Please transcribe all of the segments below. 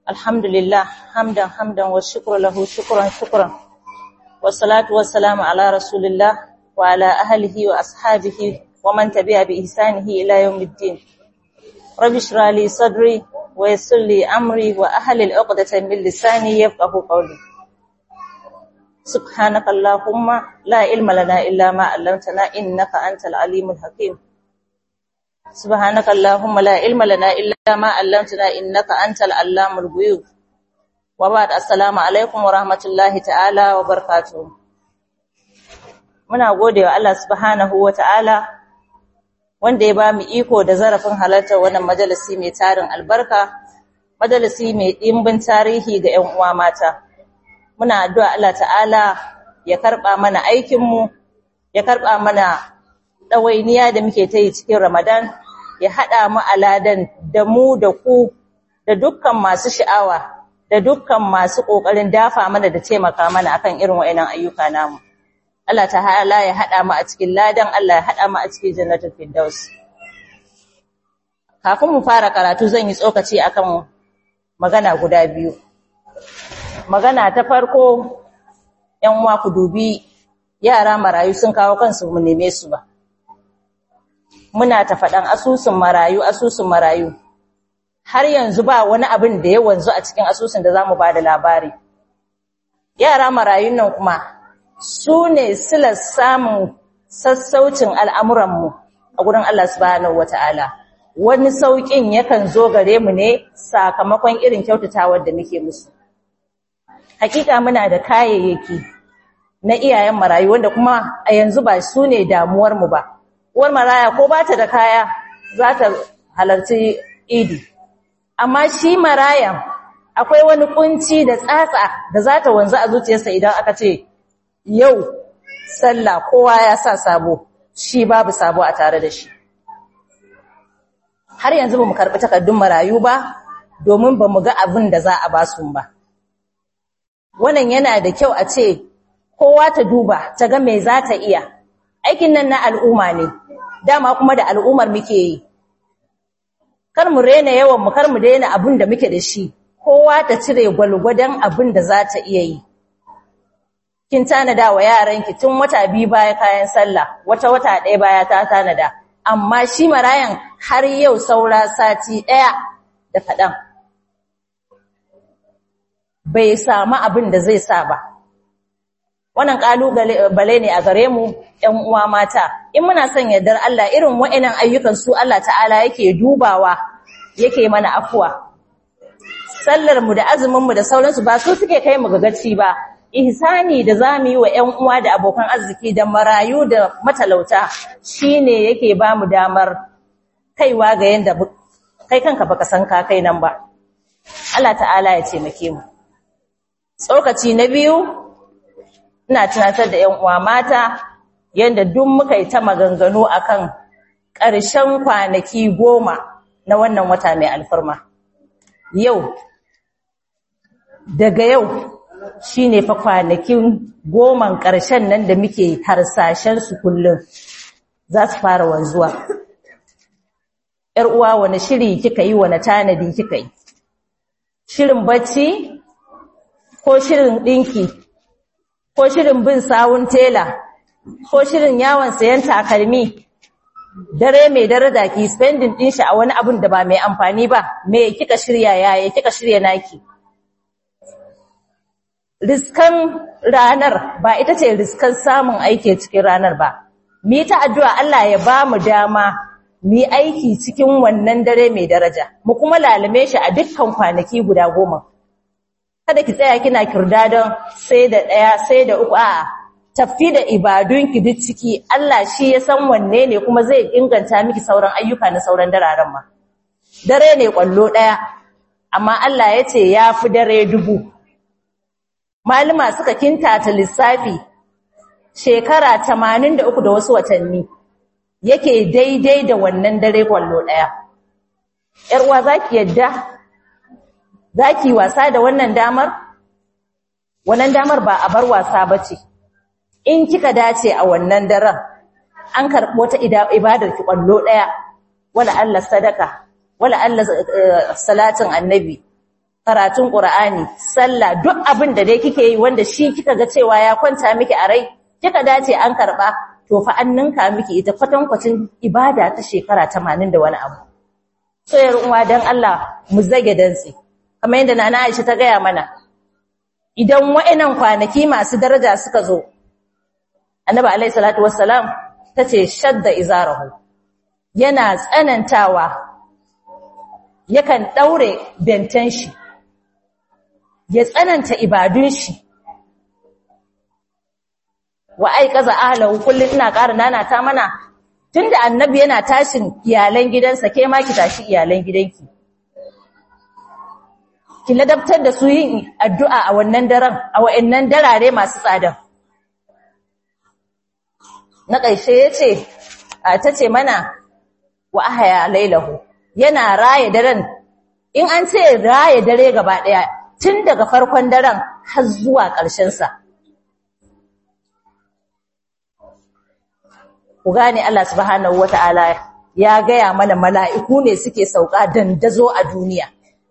الحمد لله حمدا حمدا والشكر له شكرا شكرا والصلاة والسلام على رسول الله وعلى أهله وأصحابه ومن تبع بإحسانه إلى يوم الدين رب اشرح لي صدري ويسر لي أمري وأهل العقدة من لساني يفقه قولي سبحانك اللهم لا علم لنا إلا ما علمتنا إنك أنت العليم الحكيم سبحانك اللهم لا علم لنا إلا ما علمتنا إنك أنت العلام الغيوب وبعد السلام عليكم ورحمة الله تعالى وبركاته muna gode wa Allah subhanahu wa ta'ala wanda ya ba mu iko da zarafin halartar wannan majalisi mai tarin albarka majalisi mai ɗimbin tarihi ga ‘yan uwa mata muna addu'a Allah ta'ala ya karɓa mana aikinmu ya karɓa mana ɗawainiya da muke ta yi cikin Ramadan ya haɗa mu aladan da mu da ku da dukkan masu sha'awa da dukkan masu ƙoƙarin dafa mana da taimaka mana akan irin wa'annan ayyuka namu. Allah ta'ala ya haɗa mu a cikin ladan Allah ya haɗa mu a cikin jannatul firdaus. Kafin mu fara karatu zan yi tsokaci akan magana guda biyu. Magana ta farko ‘yan uwa ku dubi yara marayu sun kawo kansu mu neme su ba. muna ta faɗan asusun marayu asusun marayu har yanzu ba wani abin da ya wanzu a cikin asusun da za mu ba da labari yara marayun nan kuma su ne silar samun sassaucin al'amuranmu a gudun Allah subhanahu wata'ala wani sauƙin yakan zo gare mu ne sakamakon irin kyautatawar da muke musu hakika muna da kayayyaki na iyayen marayu wanda kuma a yanzu ba su ne damuwarmu ba uwar maraya ko ba ta da kaya za ta halarci idi amma shi marayan akwai wani kunci da tsatsa da za ta wanzu a zuciyarsa idan aka ce yau sallah kowa ya sa sabo shi babu sabo a tare da shi har yanzu ba mu karɓi takardun marayu ba domin ba mu ga abin da za a ba su ba wannan yana da kyau a ce kowa ta duba ta ga me za ta iya aikin nan na al'umma ne dama kuma da al'ummar muke yi kar mu rena yawan mu kar mu daina abin da muke da shi kowa ta cire gwalgwadon abin da za ta iya yi kin tanada wa yaranki tun wata biyu baya kayan sallah wata wata ɗaya baya ta tanada amma shi marayan har yau saura sati ɗaya da kaɗan bai samu abin da zai sa ba wannan kalubale ne a gare mu ƴan uwa mata in muna son yardar Allah irin wa'annan ayyukan su Allah ta'ala yake dubawa yake mana afuwa sallar mu da azumin mu da sauransu ba su suke kai mu gagaci ba ihsani da zamu yi wa ƴan uwa da abokan arziki da marayu da matalauta shine yake ba mu damar kaiwa ga yanda kai kanka baka san ka kai nan ba Allah ta'ala ya taimake mu tsokaci na biyu ina tunatar da 'yan uwa mata yanda duk muka yi ta maganganu akan ƙarshen kwanaki goma na wannan wata mai alfarma yau daga yau shine fa kwanakin goman ƙarshen nan da muke harsashen su kullum za su fara wanzuwa ‘yar uwa wani shiri kika yi wani tanadi kika yi shirin bacci ko shirin ɗinki ko shirin bin sawun tela ko shirin yawon sayan takalmi dare mai daraja ki spending din shi a wani abun da ba mai amfani ba me kika shirya yaya kika shirya naki riskan ranar ba ita ce riskan samun aiki cikin ranar ba mi ta addu'a Allah ya ba mu dama mi aiki cikin wannan dare mai daraja mu kuma lalame shi a dukkan kwanaki guda goma kada ki tsaya kina kirdadon sai da ɗaya sai da uku a'a tafi da ibadunki duk ciki Allah shi ya san wanne ne kuma zai inganta miki sauran ayyuka na sauran dararen ma dare ne kwallo ɗaya amma Allah ya ce ya fi dare dubu malama suka kintata lissafi shekara 83 da wasu watanni yake daidai da wannan dare kwallo ɗaya ‘yar uwa za ki yadda za ki wasa da wannan damar? Wannan damar ba a bar wasa ba ce, in kika dace a wannan daren, an karɓi wata ibadar ki ƙwallo ɗaya, wala Allah sadaka, wala Allah salatin annabi, karatun Qur'ani sallah duk abin da dai kike yi wanda shi kika ga cewa ya kwanta miki a rai kika dace an karba to fa an ninka miki ita kwatankwacin ibada ta shekara 80 da wani abu so yar uwa dan Allah mu zage dantsi kamar yadda nana Aisha ta gaya mana idan wa'annan kwanaki masu daraja suka zo annabi alaihi salatu wassalam tace shadda izarahu yana tsanantawa yakan daure bentan shi ya tsananta ibadun shi wa aikaza ahlahu kullun ina ƙara nana ta mana tunda annabi yana tashin iyalan gidansa ke ma ki tashi iyalan gidanki ki ladabtar da su yin addu'a a wannan daren a wayannan darare masu tsada na ƙarshe yace tace mana wa ahya lailahu yana raye daren in an ce raye dare gaba daya tun daga farkon daren har zuwa ƙarshen sa ku gane Allah subhanahu wata'ala ya gaya mana mala'iku ne suke sauka dandazo a duniya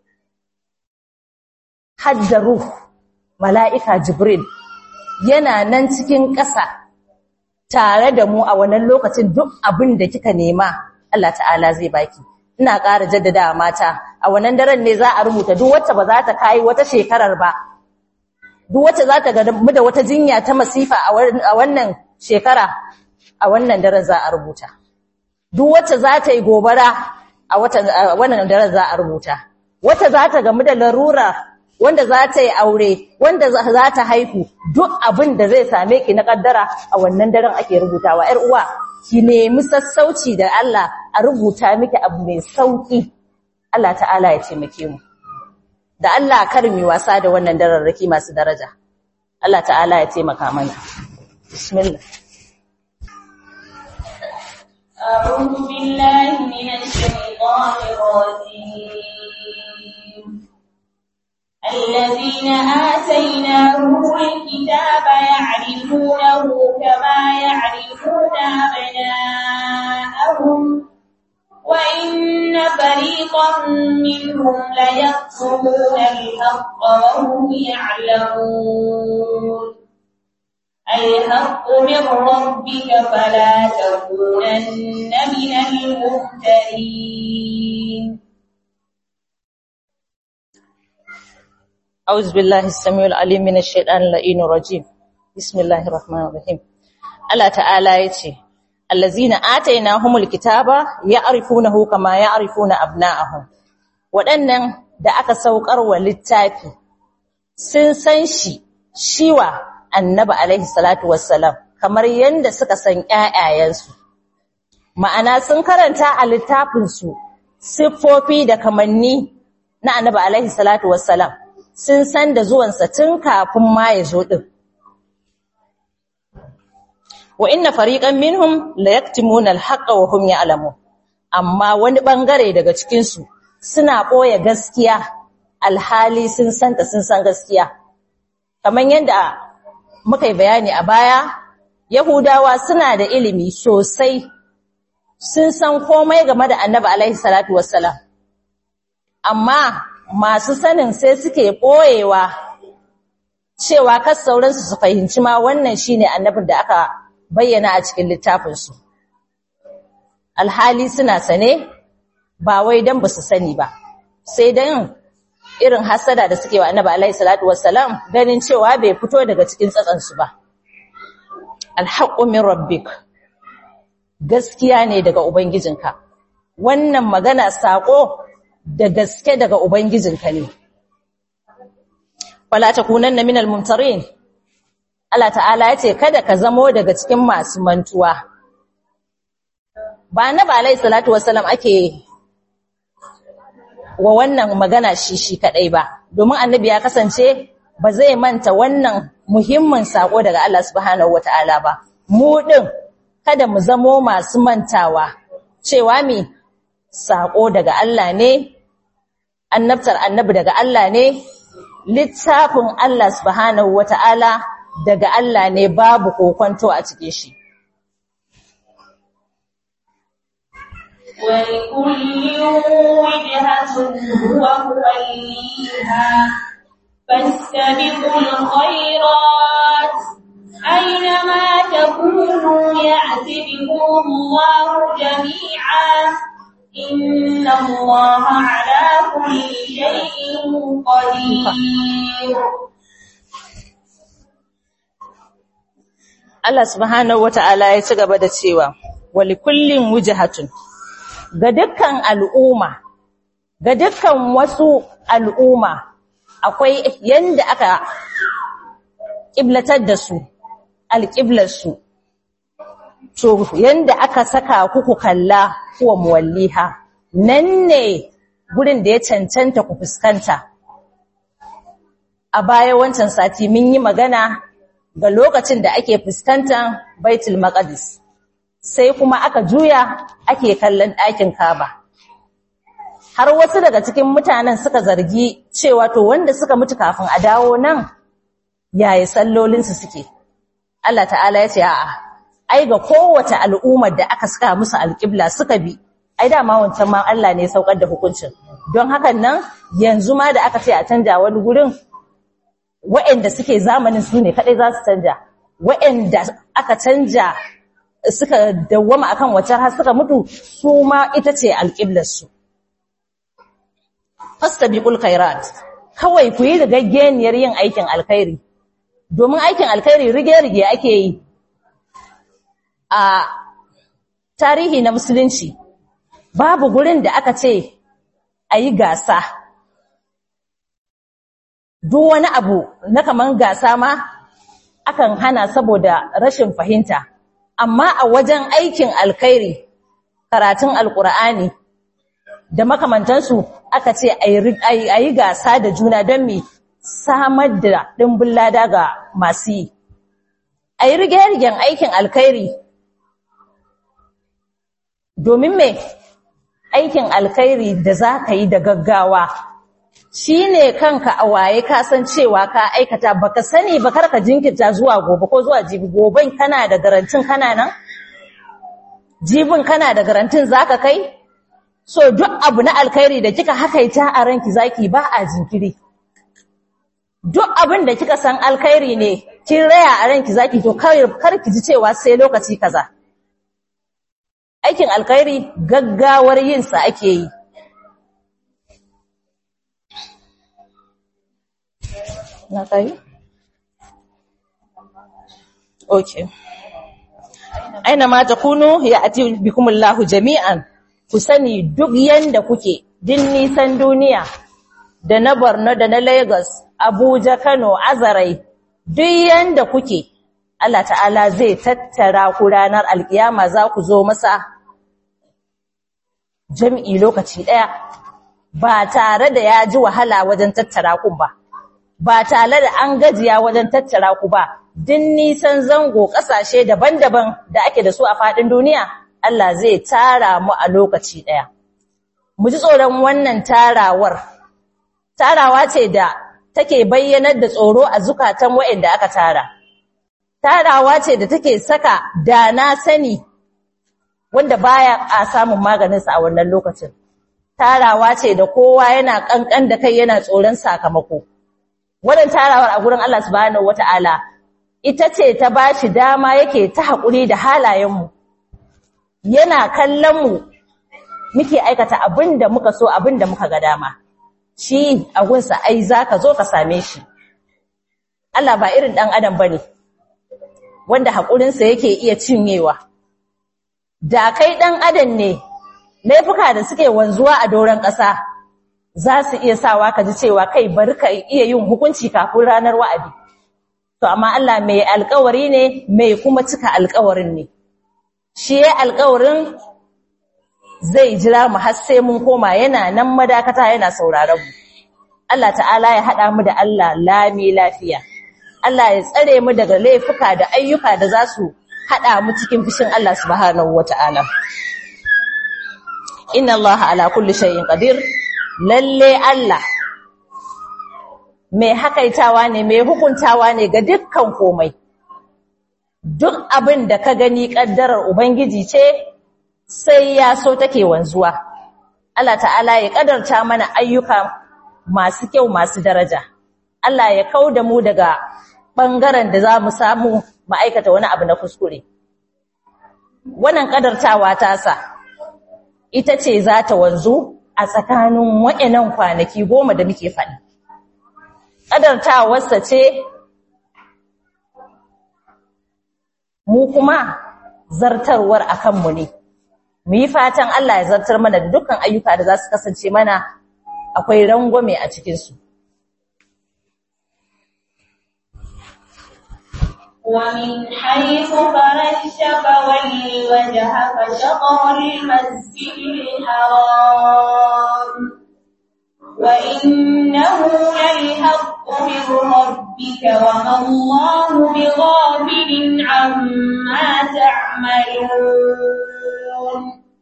hadda ruh mala'ika jibril yana nan cikin ƙasa tare da mu a wannan lokacin duk abin da kika nema Allah ta'ala zai baki ina ƙara jaddada mata a wannan daren ne za a rubuta duk wacce ba za ta kai wata shekarar ba duk wacce za ta ga mu da wata jinya ta masifa a wannan shekara a wannan daren za a rubuta duk wacce za ta yi gobara a wannan daren za a rubuta wacce za ta gamu da larura wanda za ta yi aure wanda za ta haihu duk abin da zai same ki na kaddara a wannan daren ake rubutawa yar uwa ki nemi sassauci da Allah a rubuta miki abu mai sauki Allah ta'ala ya taimake mu da Allah kar mi wasa da wannan dararraki masu daraja Allah ta'ala ya taimaka mana bismillah أعوذ بالله من الشيطان الرجيم الذين آتيناهم الكتاب يعرفونه كما يعرفون أبناءهم وإن فريقا منهم ليكتمون الحق وهم يعلمون الحق من ربك فلا تكونن من الممترين أعوذ بالله السميع العليم من الشيطان اللعين الرجيم بسم الله الرحمن الرحيم الله تعالى يتي الذين آتيناهم الكتاب يعرفونه كما يعرفون أبناءهم waɗannan da aka saukar wa littafi sun san shi shiwa annabi alaihi salatu wassalam kamar yanda suka san ƴaƴayensu ma'ana sun karanta a littafinsu siffofi da kamanni na annabi alaihi salatu wassalam sun san da zuwansa tun kafin ma ya zo din wa inna fariqan minhum la yaktumuna al-haqqa wa hum ya'lamun amma wani bangare daga cikin su suna boye gaskiya alhali sun santa sun san gaskiya kaman yanda muka yi bayani a baya yahudawa suna da ilimi sosai sun san komai game da annabi alaihi salatu wassalam amma masu sanin sai suke ɓoyewa cewa kas sauransu su fahimci ma wannan shine annabin da aka bayyana a cikin littafinsu alhali suna sane ba wai dan ba su sani ba sai dan irin hasada da suke wa annabi alaihi salatu wassalam ganin cewa bai fito daga cikin tsatsansu ba alhaqqu min rabbik gaskiya ne daga ubangijinka wannan magana sako da gaske daga Ubangijinka ne. Wala ta kunanna minal mumtarin, Allah ta'ala ya ce, Kada ka zamo daga cikin masu mantuwa. Ba na ba alai salatu wasalam ake wa wannan magana shi shi kaɗai ba, domin annabi ya kasance ba zai manta wannan muhimmin saƙo daga Allah subhanahu wa ta'ala ba. Mu ɗin, kada mu zamo masu mantawa, cewa mi saƙo daga Allah ne, annabtar annabi daga Allah ne, littafin Allah subhanahu wata'ala daga Allah ne babu kokonto a cikin shi. ولكل وجهة هو موليها فاستبقوا الخيرات أينما تكونوا يأتي بكم الله جميعا إن الله على كل شيء قدير Allah subhanahu wata'ala ya ci gaba da cewa wali kullin wujhatun ga dukkan al'umma ga dukkan wasu al'umma akwai yanda aka kiblatar da su alqiblar su to yanda aka saka kuku kalla kuwa muwalliha nan ne gurin da ya cancanta ku fuskanta a baya wancan sati mun yi magana ga lokacin da ake fuskantar Baitul Maqdis sai kuma aka juya ake kallon ɗakin Kaaba har wasu daga cikin mutanen suka zargi cewa to wanda suka mutu kafin a dawo nan yaya sallolin su suke Allah ta'ala ya ce a'a ai ga kowace al'ummar da aka saka musu alƙibla suka bi ai dama wancan ma Allah ne ya saukar da hukuncin don hakan nan yanzu ma da aka ce a canja wani gurin waɗanda suke zamanin su ne kaɗai za su canja waɗanda aka canja suka dawwama akan wacce har suka mutu su ma ita ce alƙiblarsu fastabiqul khairat kawai ku yi rigaggeniyar yin aikin alkhairi domin aikin alkhairi rige-rige ake yi a tarihi na musulunci babu gurin da aka ce a yi gasa duk wani abu na kaman gasa ma akan hana saboda rashin fahimta amma a wajen aikin alkhairi karatun alkur'ani da makamantansu aka ce a yi gasa da juna don mi samar da ɗimbin lada ga masu yi a yi rige-rigen aikin alkhairi domin me aikin alkhairi da za ka yi da gaggawa shi ne kanka a waye ka san cewa ka aikata baka sani ba karka jinkirta zuwa gobe ko zuwa jibi goben kana da garantin kana nan jibin kana da garantin zaka kai so duk abu na alkhairi da kika hakaita a ranki zaki ba a jinkiri duk abin da kika san alkhairi ne kin raya a ranki zaki to kar ki ji cewa sai lokaci kaza aikin alkhairi gaggawar yin sa ake yi na kai okay aina ma takunu ya ati bikumullahu jami'an ku sani duk yanda kuke din nisan duniya da na Borno da na Lagos Abuja Kano Azarai duk yanda kuke Allah ta'ala zai tattara ku ranar alkiyama za ku zo masa jami'i lokaci daya ba tare da ya ji wahala wajen tattara ku ba ba tare da an gajiya wajen tattara ku ba din nisan zango kasashe daban-daban da ake da su a fadin duniya Allah zai tara mu a lokaci daya mu ji tsoron wannan tarawar tarawa ce da take bayyanar da tsoro a zukatan waɗanda aka tara tarawa ce da take saka da na sani wanda baya a samun maganinsa a wannan lokacin tarawa ce da kowa yana kankan da kai yana tsoron sakamako wannan tarawar a gurin Allah subhanahu wataala ita ce ta bashi dama yake ta hakuri da halayenmu yana kallon mu muke aikata abinda muka so abinda muka ga dama shi a gunsa ai zaka zo ka same shi Allah ba irin dan adam bane wanda hakurinsa yake iya cinyewa da kai dan adam ne laifuka da suke wanzuwa a doron ƙasa za su iya sawa ka ji cewa kai bari ka iya yin hukunci kafin ranar wa'adi to amma Allah mai alƙawari ne mai kuma cika alƙawarin ne shi ya alƙawarin zai jira mu har sai mun koma yana nan madakata yana sauraron mu Allah ta'ala ya haɗa mu da Allah lami lafiya Allah ya tsare mu daga laifuka da ayyuka da za su haɗa mu cikin fushin Allah subhanahu wata'ala inna Allah ala kulli shay'in qadir lalle Allah mai hakaitawa ne mai hukuntawa ne ga dukkan komai duk abin da ka gani kaddarar ubangiji ce sai ya so take wanzuwa Allah ta'ala ya kadarta mana ayyuka masu kyau masu daraja Allah ya kauda mu daga bangaren da za mu samu ma'aikata wani abu na kuskure wannan kadartawa ta sa ita ce za ta wanzu a tsakanin wa'annan kwanaki goma da muke faɗi kadartawarsa ce mu kuma zartarwar a kanmu ne mu yi fatan Allah ya zartar mana da dukkan ayyuka da za su kasance mana akwai rangwame a cikinsu ومن حيث خرجت فول وجهك شطر المسجد الحرام وإنه للحق من ربك وما الله بغافل عما تعملون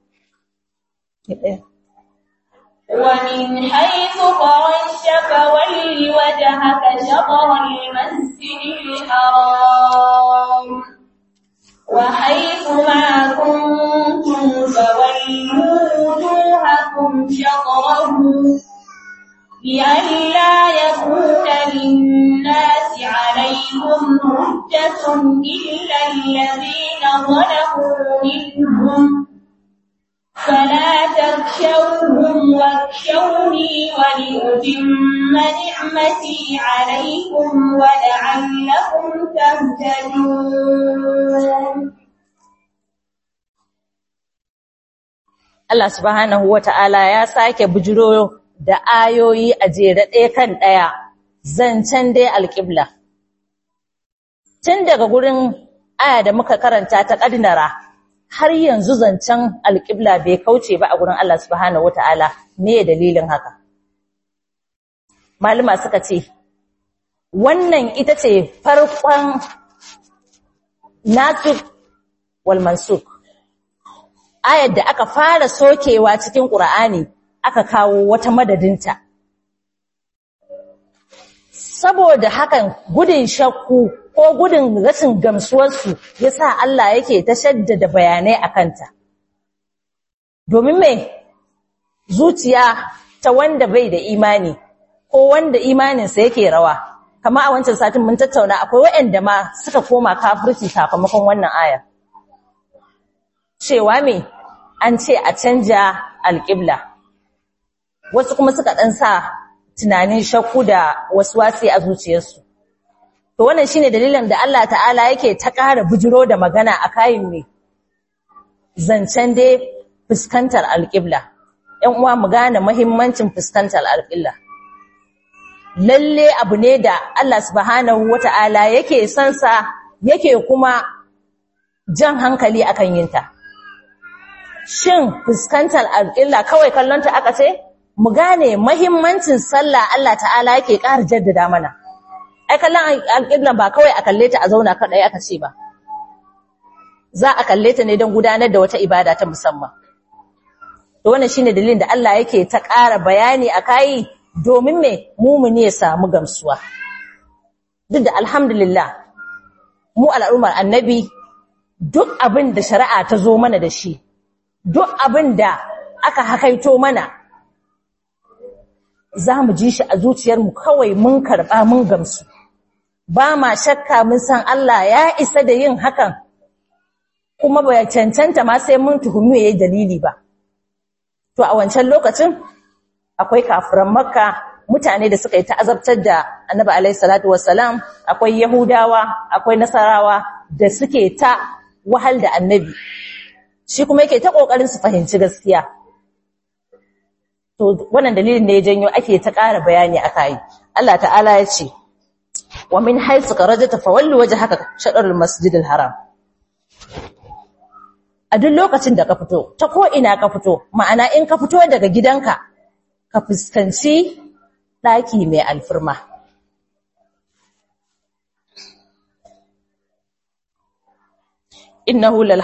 ومن حيث خرجت فول وجهك شطر المسجد الحرام وحيث ما كنتم فولوا وجوهكم شطره لئلا يكون للناس عليكم حجة إلا الذين ظلموا منهم فلا تخشوهم واخشوني ولأتم نعمتي عليكم ولعلكم تهتدون Allah subhanahu wata'ala ya sake bujiro da ayoyi a jere ɗaya kan ɗaya zancen dai alƙibla tun daga gurin aya da muka karanta ta ƙadinara har yanzu zancen alƙibla bai kauce ba a gurin Allah subhanahu wata'ala me dalilin haka malama suka ce wannan ita ce farkon nasik wal mansuk ayar da aka fara sokewa cikin ƙur'ani aka kawo wata madadinta saboda hakan gudun shakku ko gudun rashin gamsuwarsu ya sa Allah yake ta shaddada bayanai a kanta. Domin mai zuciya ta wanda bai da imani ko wanda imaninsa yake rawa, kama a wancan satin mun tattauna akwai waɗanda ma suka koma kafirci sakamakon wannan aya. Cewa me an ce a canja alƙibla, wasu kuma suka ɗan sa tunanin shakku da wasu wasi a zuciyarsu. To wannan shine dalilin da Allah ta'ala yake ta ƙara bujiro da magana a kayan me zancen dai fuskantar alƙibla. ‘Yan uwa mu gane muhimmancin fuskantar alƙibla. Lalle abu ne da Allah subhanahu wata'ala yake son sa yake kuma jan hankali akan yinta. Shin fuskantar alƙibla kawai kallonta aka ce? Mu gane muhimmancin sallah Allah ta'ala yake ƙara jaddada mana. ai kallon alƙiblan ba kawai a kalle ta a zauna kaɗai aka ce ba za a kalle ta ne don gudanar da wata ibada ta musamman to wannan shine dalilin da Allah yake ta ƙara bayani a kai domin me mumuni ya samu gamsuwa duk da alhamdulillah mu al'ummar annabi duk abin da shari'a ta zo mana da shi duk abin da aka hakaito mana za mu ji shi a zuciyarmu kawai mun karɓa mun gamsu ba ma shakka mun san Allah ya isa da yin hakan kuma ba cancanta ma sai mun tuhumi yayi dalili ba to a wancan lokacin akwai kafiran makka mutane da suka yi ta'azabtar da annabi alaihi salatu wassalam akwai yahudawa akwai nasarawa da suke ta wahal da annabi shi kuma yake ta kokarin su fahimci gaskiya to wannan dalilin ne ya janyo ake ta ƙara bayani akai Allah ta'ala ya ce wa min haythu kharajta fawalli wajhaka shatrul masjidil haram a duk lokacin da ka fito ta ko ina ka fito ma'ana in ka fito daga gidanka ka fuskanci daki mai alfirma innahu lal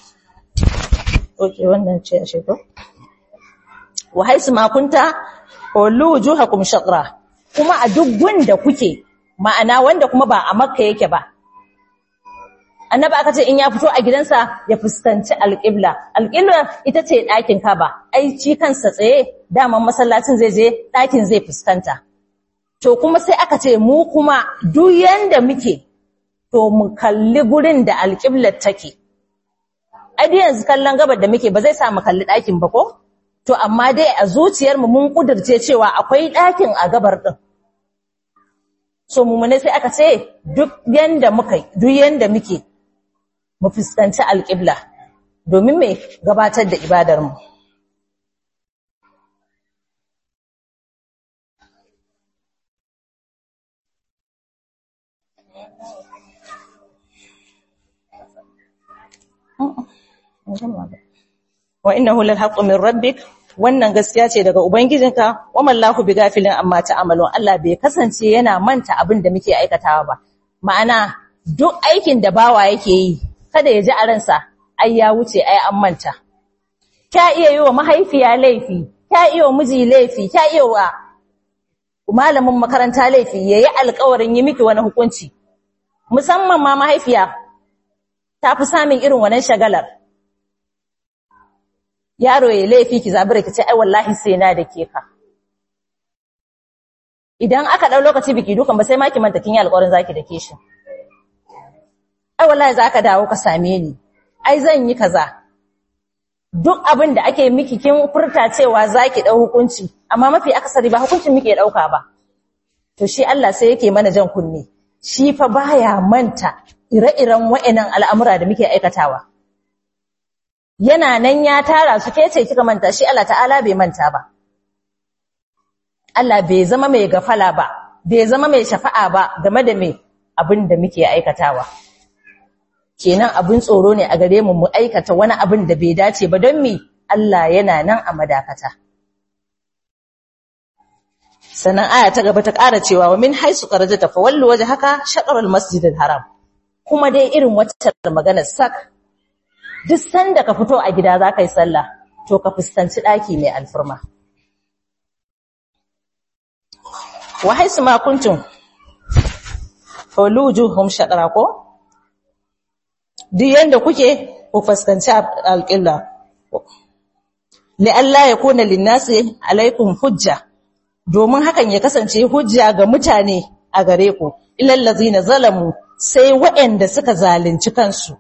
okay wannan ce ashe ko wa haisu ma kunta wallu wujuhakum shatra kuma a duk gunda kuke ma'ana wanda kuma ba a makka yake ba annabi aka ce in ya fito a gidansa ya fuskanci alƙibla alƙibla ita ce ɗakin kaba ai ci kansa tsaye daman masallacin zai je ɗakin zai fuskanta to kuma sai aka ce mu kuma duk yanda muke to mu kalli gurin da alƙiblar take ai duk yanzu kallon gabar da muke ba zai sa mu kalli ɗakin ba ko to amma dai a zuciyarmu mun kudirce cewa akwai ɗakin a gabar ɗin so mu ne sai aka ce duk yanda muka duk yanda muke mu fuskanci alƙibla domin mai gabatar da ibadarmu. wa innahu lal haqqu min rabbik wannan gaskiya ce daga ubangijinka wa mallahu bigafilin amma ta'malun Allah bai kasance yana manta abin da muke aikatawa ba ma'ana duk aikin da bawa yake yi kada ya ji a ransa ai ya wuce ai an manta ka iya yi wa mahaifiya laifi ka iya wa miji laifi ka iya wa malamin makaranta laifi yayi alƙawarin yi miki wani hukunci musamman ma mahaifiya ta fi samun irin wannan shagalar yaro ya laifi ki zabura ki ce ai wallahi sai na da ke ka idan aka dau lokaci biki dukan ba sai ma ki manta kin yi alƙawarin zaki da ke shi ai wallahi zaka dawo ka same ni ai zan yi kaza duk abin da ake miki kin furta cewa zaki dau hukunci amma mafi akasari ba hukuncin muke dauka ba to shi Allah sai yake mana jan kunne shi fa baya manta ire-iren wa'annan al'amura da muke aikatawa yana nan ya tara su ke ce kika manta shi Allah ta'ala bai manta ba Allah bai zama mai gafala ba bai zama mai shafa'a ba game da mai abin da muke aikatawa kenan abin tsoro ne a gare mu mu aikata wani abin da bai dace ba don mi Allah yana nan a madakata sannan aya ta gaba ta ƙara cewa wa min haisu qarajata fa wallu wajhaka shatr al-masjid al-haram kuma dai irin wacce magana sak duk sanda ka fito a gida za ka yi sallah to ka fuskanci ɗaki mai alfirma wa haisu ma kuntum fawlujuhum shadra ko duk yanda kuke ku fuskanci alƙilla li Allah ya kuna linnasi alaikum hujja domin hakan ya kasance hujja ga mutane a gare ku ilal ladzina zalamu sai waɗanda suka zalunci kansu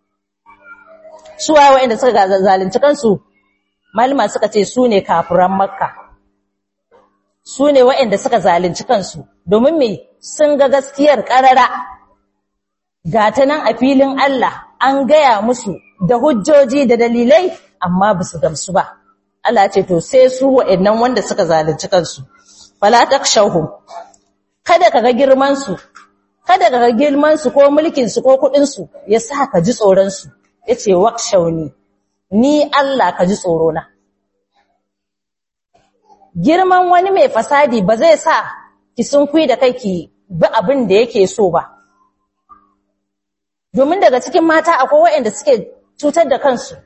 suwa waɗanda suka zalunci kansu malama suka ce su ne kafiran makka su ne waɗanda suka zalunci kansu domin me sun ga gaskiyar ƙarara ga ta nan a filin Allah an gaya musu da hujjoji da dalilai amma ba su gamsu ba Allah ce to sai su waɗannan wanda suka zalunci kansu fala takshawhum kada ka ga girman su kada ka ga girman su ko mulkin su ko kudin su yasa ka ji tsoron su yace wakshauni ni Allah ka ji tsoro na girman wani mai fasadi ba zai sa ki sunkui da kai ki bi abin da yake so ba domin daga cikin mata akwai waɗanda suke cutar da kansu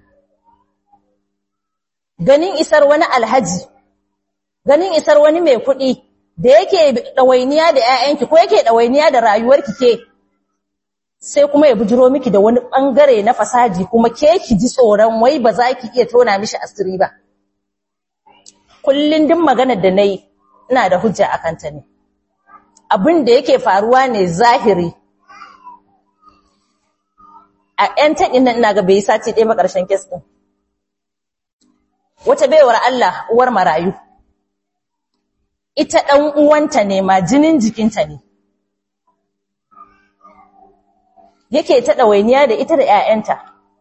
ganin isar wani alhaji ganin isar wani mai kuɗi da yake ɗawainiya da ‘ya'yanki ko yake ɗawainiya da rayuwarki ke sai kuma ya bujiro miki da wani ɓangare na fasaji kuma ke ki ji tsoron wai ba za ki iya tona mishi asiri ba. Kullum din maganar da na yi ina da hujja a kanta ne. Abin da yake faruwa ne zahiri. A ‘yan taɗin nan ina ga bai sati ɗaya ƙarshen kes ɗin. Wata baiwar Allah uwar marayu. Ita ɗan uwanta ne ma jinin jikinta ne. yake ta ɗawainiya da ita da ‘ya'yanta.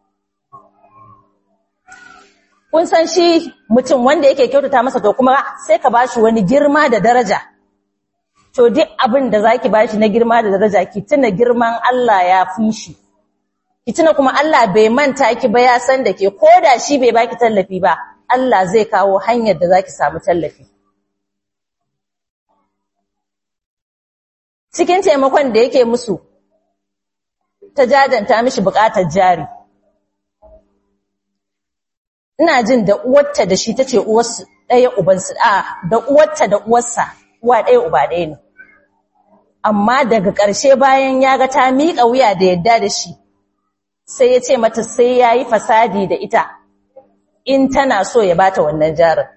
Kun san shi mutum wanda yake kyautata masa to kuma sai ka ba shi wani girma da daraja. To duk abin da za ki ba shi na girma da daraja ki tuna girman Allah ya fi shi. Ki tuna kuma Allah bai manta ki ba ya san da ke ko da shi bai baki tallafi ba, Allah zai kawo hanyar da za ki samu tallafi. Cikin taimakon da yake musu, ta jajanta mishi bukatar jari ina jin da uwarta da shi tace uwarsu ɗaya ubansu a da uwarta da uwarsa uwa ɗaya uba ɗaya ne amma daga ƙarshe bayan ya ga ta miƙa wuya da yadda da shi sai ya ce mata sai ya yi fasadi da ita in tana so ya bata wannan jarin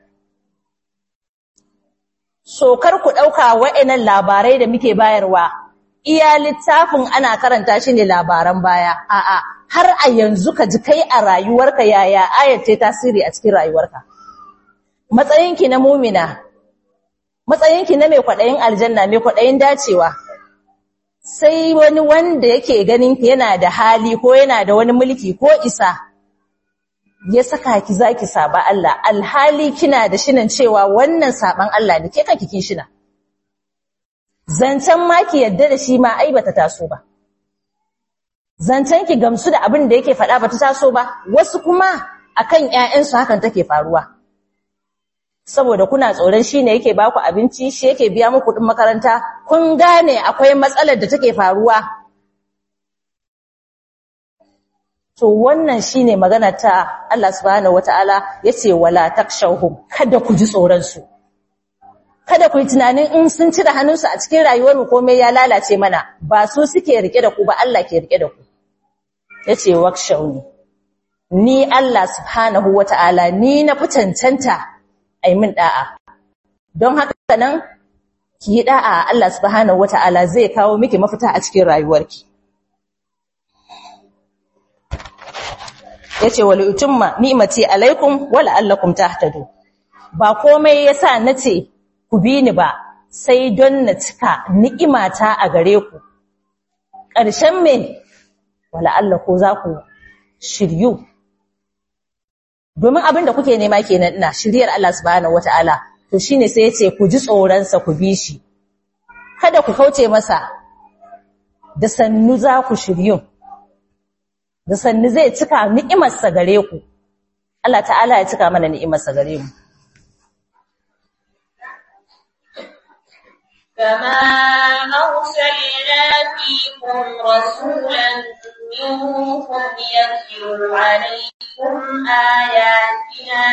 so kar ku ɗauka wa'annan labarai da muke bayarwa iya littafin ana karanta shi ne labaran baya a'a har a yanzu ka ji kai a rayuwarka yaya ayar ce tasiri a cikin rayuwarka matsayinki na mumina matsayinki na mai kwaɗayin aljanna mai kwaɗayin dacewa sai wani wanda yake ganin yana da hali ko yana da wani mulki ko isa ya saka ki zaki saba Allah alhali kina da shinan cewa wannan saban Allah ne ke kanki kin shina zancen ma ki yadda da shi ma ai bata taso ba zancen ki gamsu da abin da yake faɗa bata taso ba wasu kuma akan ƴaƴansu hakan take faruwa saboda kuna tsoron shi ne yake baku abinci shi yake biya muku kuɗin makaranta kun gane akwai matsalar da take faruwa to wannan shine magana ta Allah subhanahu wataala yace wala takshawhum kada ku ji tsoron su kada ku yi tunanin in sun ci da hannunsu a cikin rayuwar mu komai ya lalace mana ba su suke rike da ku ba Allah ke rike da ku yace wakshawni ni Allah subhanahu wataala ni na fi cancanta ai min da'a don haka nan ki yi da'a Allah subhanahu wataala zai kawo miki mafita a cikin rayuwarki yace wal utumma ni'mati alaikum wa la'allakum tahtadu ba komai yasa nace ku bi ni ba sai don na cika ni'imata a gare ku ƙarshen me wala Allah ko za ku shiryu domin abin da kuke nema kenan ina shiryar Allah subhanahu wataala to shine sai yace ku ji tsoron sa ku bi shi kada ku kauce masa da sannu za ku shiryu da sannu zai cika ni'imarsa gare ku Allah ta'ala ya cika mana ni'imarsa gare mu كما أرسلنا فيكم رسولا منكم يتلو عليكم آياتنا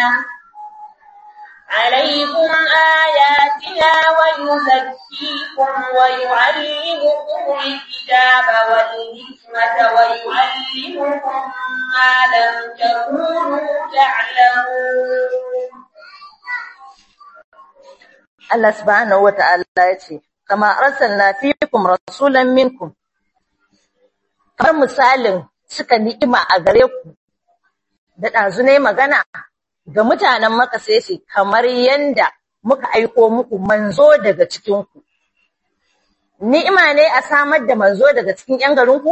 عليكم آياتنا ويزكيكم ويعلمكم الكتاب والحكمة ويعلمكم ما لم تكونوا تعلمون Allah subhanahu wata'ala ya ce kama arsalna fiikum rasulan minkum kamar misalin suka ni'ima a gare ku da ɗazu ne magana ga mutanen maka sai ce kamar yanda muka aiko muku manzo daga cikinku ni'ima ne a samar da manzo daga cikin ‘yan garinku?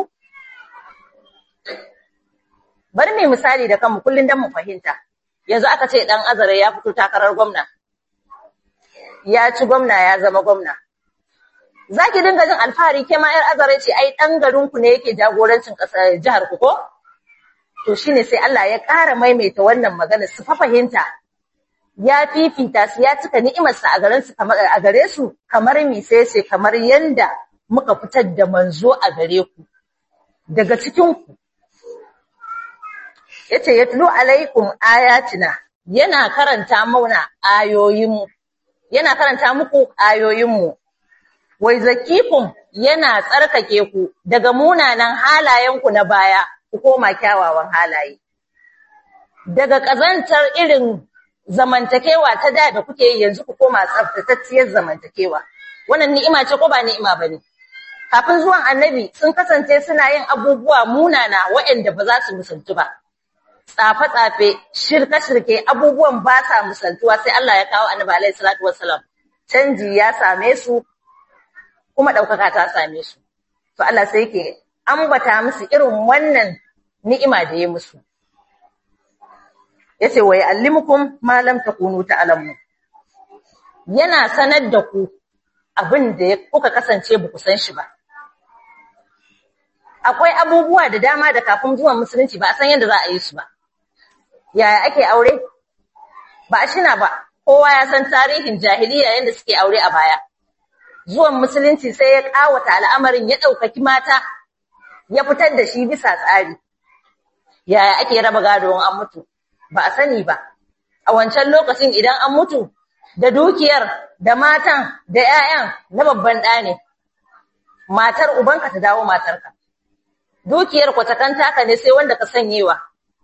bari mai misali da kanmu kullum don mu fahimta yanzu aka ce ɗan azare ya fito takarar gwamna ya ci gwamna ya zama gwamna. Za ki dinga jin alfahari ke ma ‘yar azare ce, ai, ɗan garinku ne yake jagorancin ƙasar jihar ku ko? To shi ne sai Allah ya ƙara maimaita wannan magana su fa fahimta. Ya fifita su ya cika ni'imarsa a garin su a gare su kamar mi sai ce kamar yanda muka fitar da manzo a gare ku daga cikin ku. Yace yatlu alaikum ayatina yana karanta mauna ayoyinmu yana karanta muku ayoyinmu, wai zakikum yana tsarkake ku daga munanan halayenku na baya, ku koma kyawawan halaye. Daga ƙazantar irin zamantakewa ta da da kuke yi yanzu ku koma tsaftatacciyar zamantakewa. Wannan ni'ima ce ko ba ni'ima ba ne. Kafin zuwan annabi sun kasance suna yin abubuwa munana waɗanda ba za su musaltu ba. tsafe-tsafe, shirke-shirke abubuwan ba sa misaltuwa sai Allah ya kawo annabi alaihi salatu wassalam. Canji ya same su kuma ɗaukaka ta same su. To Allah sai yake ambata musu irin wannan ni'ima da ya musu. Yace wa ya'allimukum ma lam takunu ta'lamu. Yana sanar da ku abin da kuka kasance ba ku san shi ba. Akwai abubuwa da dama da kafin zuwan musulunci ba a san yadda za a yi su ba. yaya ake aure ba a shina ba kowa ya san tarihin jahiliya yadda suke aure a baya zuwan musulunci sai ya kawata al'amarin ya ɗaukaki mata ya fitar da shi bisa tsari yaya ake raba gado an mutu ba a sani ba a wancan lokacin idan an mutu da dukiyar da matan da 'ya'yan na babban ɗa ne matar ubanka ta dawo matarka dukiyar kwatakanta ka ne sai wanda ka sanyewa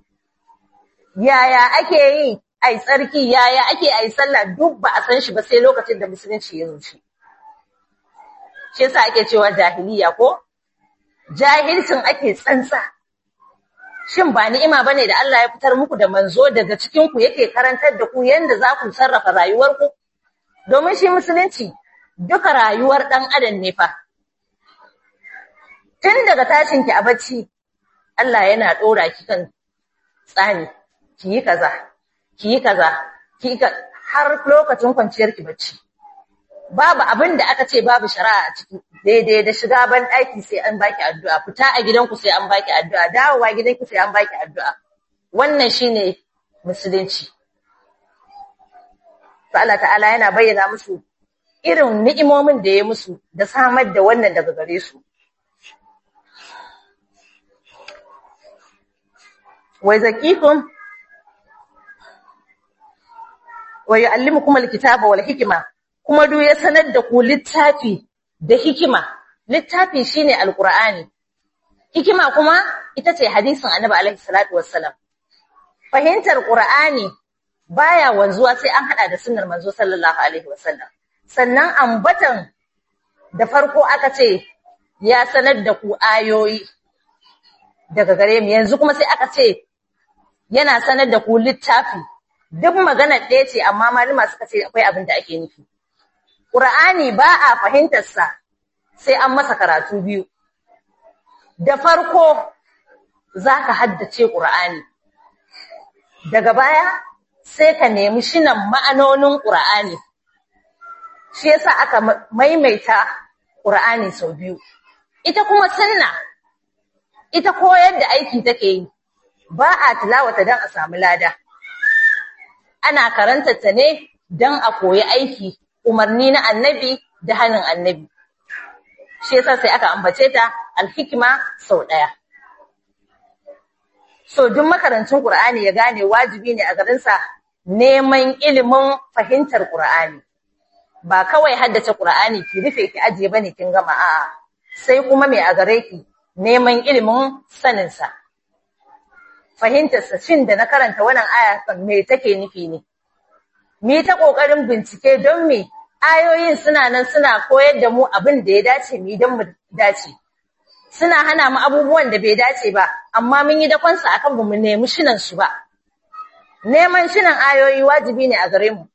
yaya ake yi ai tsarki yaya ake ai sallah duk ba a san shi ba sai lokacin da musulunci ya zo shi shi yasa ake cewa jahiliya ko jahilcin ake tsantsa shin ba ni'ima bane da Allah ya fitar muku da manzo daga cikin ku yake karantar da ku yanda za ku sarrafa rayuwarku domin shi musulunci duka rayuwar dan adam ne fa tun daga tashin ki a bacci Allah yana dora ki kan tsani ki yi kaza ki yi kaza ki har lokacin kwanciyar ki bacci babu abin da aka ce babu shari'a a ciki daidai da shiga ban ɗaki sai an baki addu'a fita a gidanku sai an baki addu'a dawowa gidanki sai an baki addu'a wannan shine musulunci to Allah ta'ala yana bayyana musu irin ni'imomin da ya musu da samar da wannan daga gare su wa zakikum wa yu'allimukum alkitaba wal hikma kuma duk ya sanar da ku littafi da hikima littafi shine alqur'ani hikima kuma ita ce hadisin annabi alaihi salatu wassalam fahimtar qur'ani baya wanzuwa sai an hada da sunnar manzo sallallahu alaihi wasallam sannan ambatan da farko aka ce ya sanar da ku ayoyi daga gare mu yanzu kuma sai aka ce yana sanar da ku littafi duk magana ɗaya ce amma malama suka ce akwai abin da ake nufi Qur'ani ba a fahimtarsa sai an masa karatu biyu. Da farko za ka haddace Qur'ani, daga baya sai ka nemi shinan ma'anonin Qur'ani. Shi yasa aka maimaita Qur'ani sau biyu. Ita kuma sunna, ita koyar da aiki take yi, ba a tilawata don a samu lada. Ana karanta ta ne don a koyi aiki umarni na annabi da hannun annabi. Shi yasa sai aka ambace ta alhikima sau ɗaya. So duk makarancin Qur'ani ya gane wajibi ne a garinsa neman ilimin fahimtar Qur'ani. Ba kawai haddace Qur'ani ki rufe ki ajiye bane kin gama a'a. Sai kuma mai a gare ki neman ilimin saninsa. Fahimtarsa shin da na karanta wannan aya me take nufi ne? mu ta ƙoƙarin bincike don me ayoyin suna nan suna koyar da mu abin da ya dace mu don mu dace. Suna hana mu abubuwan da bai dace ba, amma mun yi dakonsa a kan mu nemi shinan su ba. Neman shinan ayoyi wajibi ne a gare mu.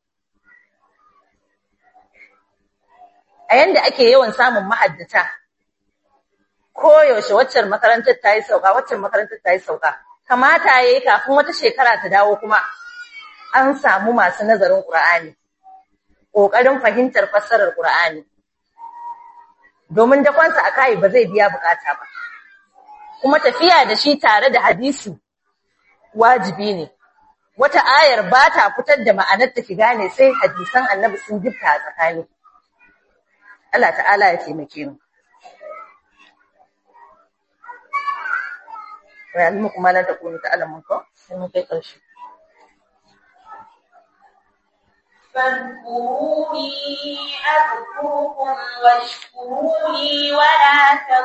A yanda ake yawan samun mahaddata, koyaushe waccan makarantar ta yi sauka, waccan makarantar ta yi sauka. Kamata ya yi kafin wata shekara ta dawo kuma an samu masu nazarin Ƙur'ani, ƙoƙarin fahimtar fassarar Ƙur'ani. Domin dakonsa a kayi ba zai biya bukata ba. Kuma tafiya da shi tare da hadisi wajibi ne. Wata ayar ba ta fitar da ma'anar ta ki gane sai hadisan annabi sun gifta a tsakani. Allah ta'ala ya taimake mu. Wa ya'lamukum ma la takunu ta'lamun ko? Sai mun kai ƙarshe. فاذكروني أذكركم واشكروا لي ولا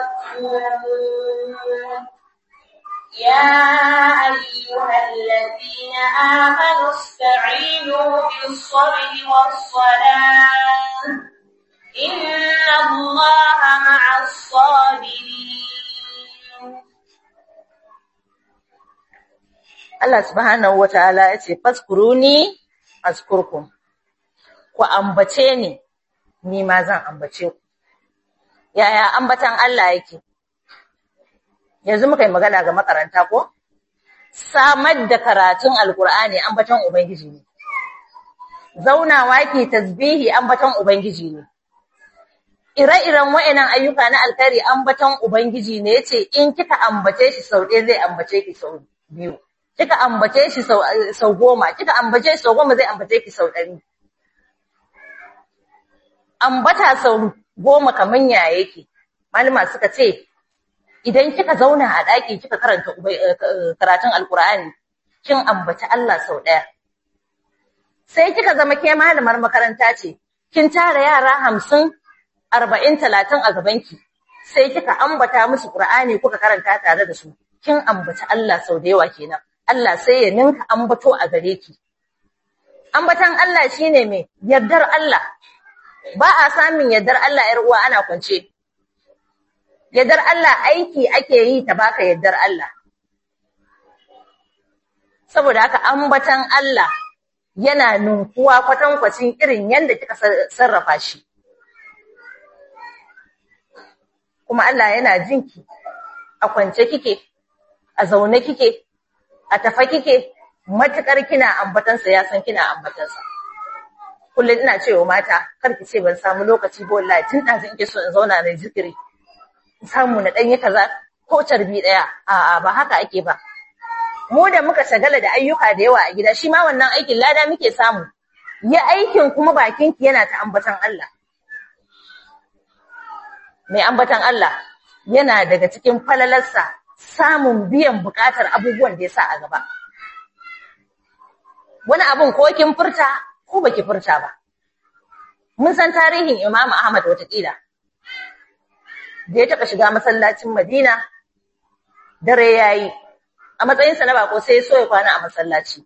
تكفرون يا أيها الذين آمنوا استعينوا بالصبر والصلاة إن الله مع الصابرين Allah subhanahu wa ta'ala ya ce, Faskuruni, askurkum, ku ambace ni, ni ma zan ambace ku. Yaya ambatan Allah yake? Yanzu muka yi magana ga makaranta ko? Samar da karatun Alƙur'ani ambatan Ubangiji ne. Zaunawa ke tasbihi ambatan Ubangiji ne. Ire-iren wa'yanan ayyuka na alkhairi ambatan Ubangiji ne yace in kika ambace shi sau ɗaya zai ambace ki sau biyu. Kika ambace shi sau goma, kika ambace shi sau goma zai ambace ki sau ɗari. Ambata sau goma kaman ya yake. Malama suka ce, idan kika zauna a ɗaki kika karanta karatun Alƙur'ani, kin ambaci Allah sau ɗaya. Sai kika zama ke malamar makaranta ce, kin tara yara hamsin, arba'in, talatin a gabanki. sai kika ambata musu Qur'ani kuka karanta tare da su kin ambaci Allah sau da yawa kenan Allah sai ya ninka ambato a gare ki ambatan Allah shine me yardar Allah ba a samun yardar Allah yar uwa ana kwance yardar Allah aiki ake yi ta baka yardar Allah saboda haka ambatan Allah yana ninkuwa kwatankwacin irin yadda kika sarrafa shi kuma Allah yana jinki a kwance kike a zaune kike a tafa kike matukar kina ambatansa ya san kina ambatansa kullum ina cewa mata kar ki ce ban samu lokaci ba wallahi tun da in ke so in zauna na zikiri in samu na danyi kaza ko carbi daya a'a ba haka ake ba mu da muka shagala da ayyuka da yawa a gida shi ma wannan aikin lada muke samu ya aikin kuma bakin ki yana ta ambatan Allah mai ambatan Allah yana daga cikin falalarsa samun biyan bukatar abubuwan da ya sa a gaba wani abun ko kin furta ko baki furta ba mun san tarihin Imam Ahmad watakila da ya taɓa shiga masallacin Madina dare yayi a matsayinsa na bako sai so ya kwana a masallaci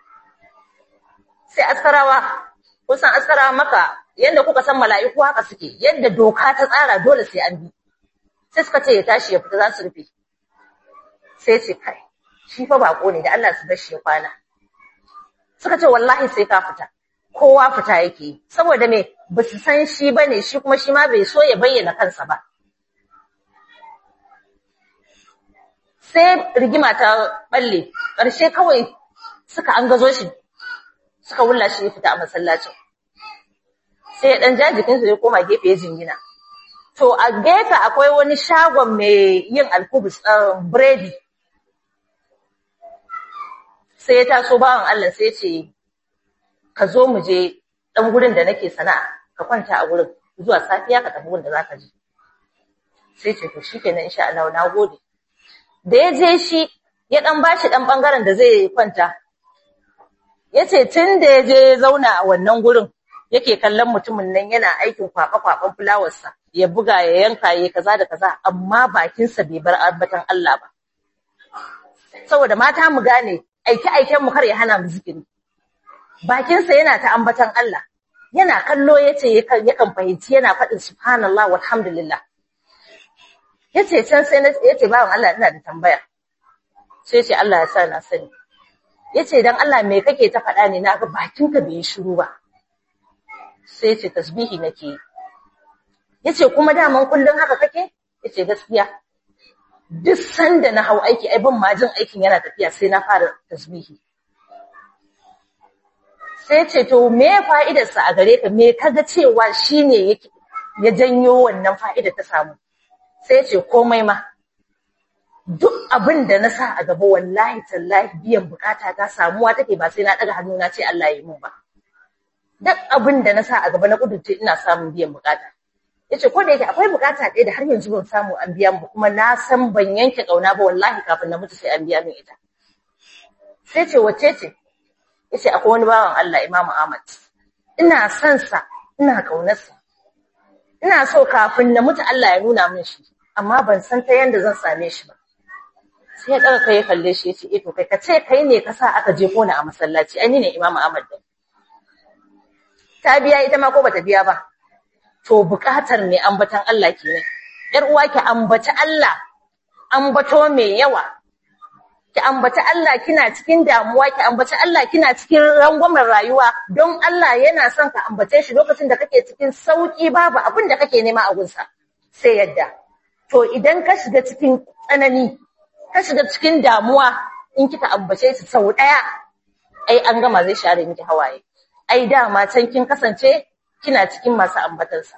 sai askarawa kusan askarawa maka yadda kuka san mala'iku haka suke yadda doka ta tsara dole sai an bi sai suka ce ya tashi ya fita za su rufe sai ce kai shi fa bako ne da Allah su bar shi ya kwana suka ce wallahi sai ka fita kowa fita yake saboda me ba su san shi bane shi kuma shi ma bai so ya bayyana kansa ba sai rigima ta balle ƙarshe kawai suka an gazo shi suka wulla shi ya fita a masallacin sai ya ɗan ja jikinsa ya koma gefe ya jingina to a gefe akwai wani shagon mai yin alkubus biredi sai ya taso bawan Allah sai ce ka zo mu je ɗan gurin da nake sana'a ka kwanta a gurin zuwa safiya ka tafi gurin da za ka je sai ce to shikenan insha Allah na gode da ya je shi ya ɗan bashi ɗan ɓangaren da zai kwanta. Ya ce tun da ya je ya zauna a wannan gurin yake kallon mutumin nan yana aikin kwaɓe-kwaɓen fulawarsa ya buga ya yanka ya kaza da kaza amma bakinsa bai bar ambatan Allah ba. Saboda mata mu gane aike-aiken mu kar ya hana mu zikiri. Bakinsa yana ta ambatan Allah. Yana kallo ya ce yakan fahimci yana faɗin subhanallah walhamdulillah. ya ce can sai ya ce bawan Allah ina da tambaya sai ce Allah ya sa na sani ya ce don Allah me kake ta faɗa ne na ga bakinka bai yi shiru ba sai ce tasbihi nake yi ya ce kuma daman kullum haka kake ya ce gaskiya duk sanda na hau aiki ai ban majin aikin yana tafiya sai na fara tasbihi sai ce to me fa'idarsa a gare ka me kaga cewa shine yake ya janyo wannan fa'idar ta samu sai ce komai ma duk abin da na sa a gaba wallahi tallahi biyan bukata ta samuwa take ba sai na daga hannu na ce Allah ya yi mun ba duk abin da na sa a gaba na kudurce ina samun biyan bukata yace ko da yake akwai bukata ɗaya da har yanzu ban samu an biya mu kuma na san ban yanke kauna ba wallahi kafin na mutu sai an biya min ita sai ce wacce ce yace akwai wani bawan Allah Imam Ahmad ina son sa ina kaunarsa ina so kafin na mutu Allah ya nuna min shi amma ban san ta yanda zan same shi ba sai ya daga kai ya kalle shi yace eh to kai ka ce kai ne ka sa aka je kona a masallaci ai ni ne Imam Ahmad din ta biya ita ma ko bata biya ba to bukatar mai ambatan Allah kenan yar uwa ki ambaci Allah ambato mai yawa ki ambaci Allah kina cikin damuwa ki ambaci Allah kina cikin rangwamen rayuwa don Allah yana son ka ambace shi lokacin da kake cikin sauki babu abin da kake nema a gunsa sai yadda to idan ka shiga cikin tsanani ka shiga cikin damuwa in kika ambace shi sau daya ai an gama zai share miki hawaye ai dama can kin kasance kina cikin masu ambatansa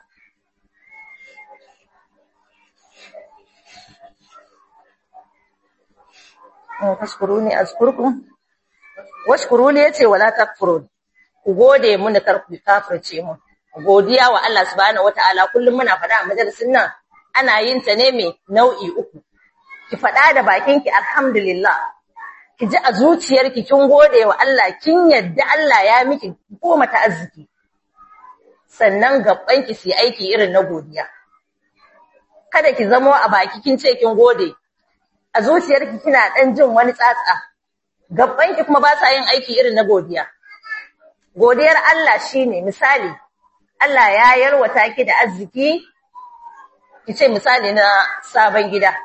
fashkuruni azkurkum washkuruni yace wala takfurun ku gode mun kar ku kafirce mu godiya wa Allah subhanahu wataala kullum muna faɗa a majalisin nan ana yin ta ne mai nau'i uku ki faɗa da bakin ki alhamdulillah ki ji a zuciyarki kin gode wa Allah kin yadda Allah ya miki goma ta arziki sannan gabban ki su aiki irin na godiya kada ki zamo a baki kin ce kin gode a zuciyarki kina dan jin wani tsatsa gabban ki kuma ba sa yin aiki irin na godiya godiyar Allah shine misali Allah ya yarwata ki da arziki ki ce misali na sabon gida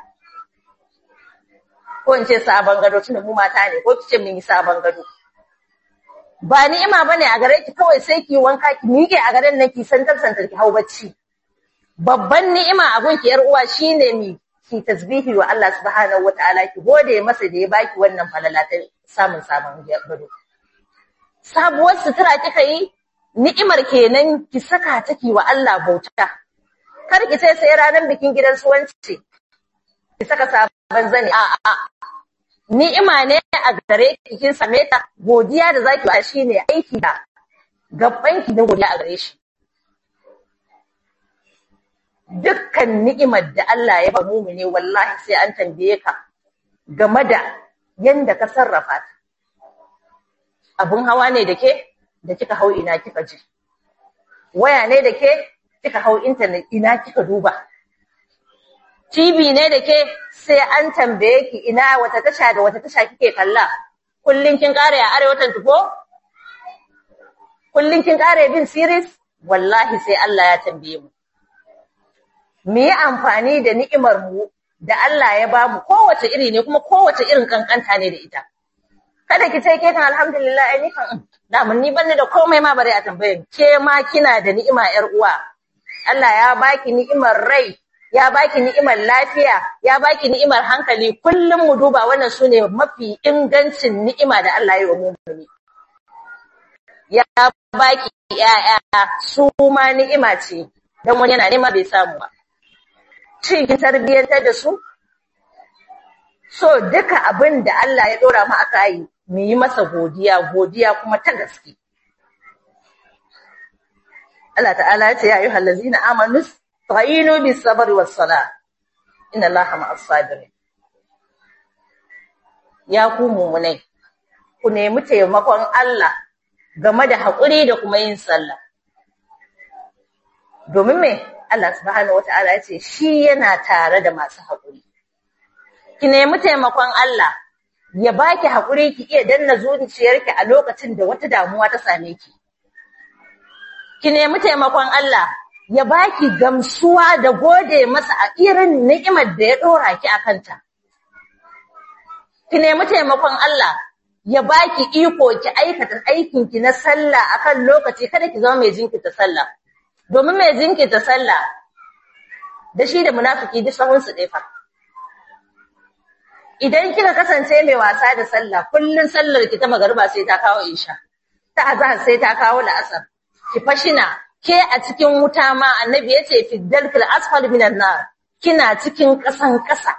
ko in ce sabon gado tunda mu mata ne ko ki ce mun yi sabon gado ba ni'ima bane a gare ki kawai sai ki wanka ki miƙe a garin nan ki santar santar ki hau bacci babban ni'ima a gunki yar uwa shine mi ki tasbihi wa Allah subhanahu wataala ki gode masa da ya baki wannan falala ta samun sabon gado sabuwar sutura kika yi ni'imar kenan ki saka ta ki wa Allah bauta kar ki ce sai ranar bikin gidan suwanci ki saka sabon zani a a ni'ima ne a gare ki kin same ta godiya da zaki yi shine aiki da gabban ki da godiya a gare shi dukkan ni'imar da Allah ya ba mumini wallahi sai an tambaye ka game da yanda ka sarrafa ta abun hawa ne da ke da kika hau ina kika je waya ne da ke kika hau internet ina kika duba TV ne da ke sai an tambaye ki ina wata tasha da wata tasha kike kalla kullun kin kare a arewatan tufo kullun kin kare bin series wallahi sai Allah ya tambaye mu mu yi amfani da ni'imar mu da Allah ya bamu kowace iri ne kuma kowace irin kankanta ne da ita kada ki ce ke kan alhamdulillah ai ni kan da mun ni banne da komai ma bare a tambaye ke ma kina da ni'ima yar uwa Allah ya baki ni'imar rai ya baki ni'imar lafiya ya baki ni'imar hankali kullum mu duba wannan sune mafi ingancin ni'ima da Allah ya yi wa mu'mini ya baki ya'ya su ma ni'ima ce dan wani yana nema bai samu ba cikin tarbiyyantar da su so duka abin da Allah ya dora mu aka yi mu yi masa godiya godiya kuma ta gaske Allah ta'ala ya ce ya ayyuhal ladzina amanu ta'inu bis sabri was salah inna Allaha ma'as sabirin ya ku mu'minai ku nemi taimakon Allah game da haƙuri da kuma yin sallah domin me Allah subhanahu wata'ala ya ce shi yana tare da masu haƙuri ki nemi taimakon Allah ya baki haƙuri ki iya danna zuciyarki a lokacin da wata damuwa ta same ki ki nemi taimakon Allah ya baki gamsuwa da gode masa a irin ni'imar da ya dora ki akanta ki nemi taimakon Allah ya baki iko ki aikata aikin ki na sallah akan lokaci kada ki zama mai jinkirta sallah domin mai jinkirta sallah da shi da munafiki duk sahun su fa idan kika kasance mai wasa da sallah kullun sallar ki ta magariba sai ta kawo isha ta azhar sai ta kawo la'asar ki fashina ke a cikin wuta ma annabi yace fi dalkil asfal minan nar kina cikin kasan kasa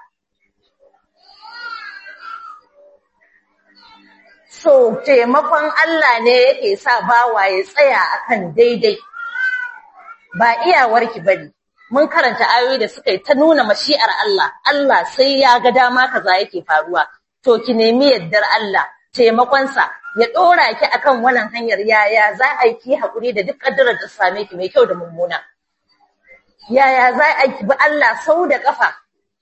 so taimakon Allah ne yake sa bawa ya tsaya akan daidai ba iyawarki bane mun karanta ayoyi da suka yi ta nuna mashi'ar Allah Allah sai ya ga dama kaza yake faruwa to ki nemi yaddar Allah taimakonsa ya ɗora ki akan wannan hanyar yaya za a yi ki haƙuri da duk ƙaddarar da same ki mai kyau da mummuna yaya za a yi bi Allah sau da ƙafa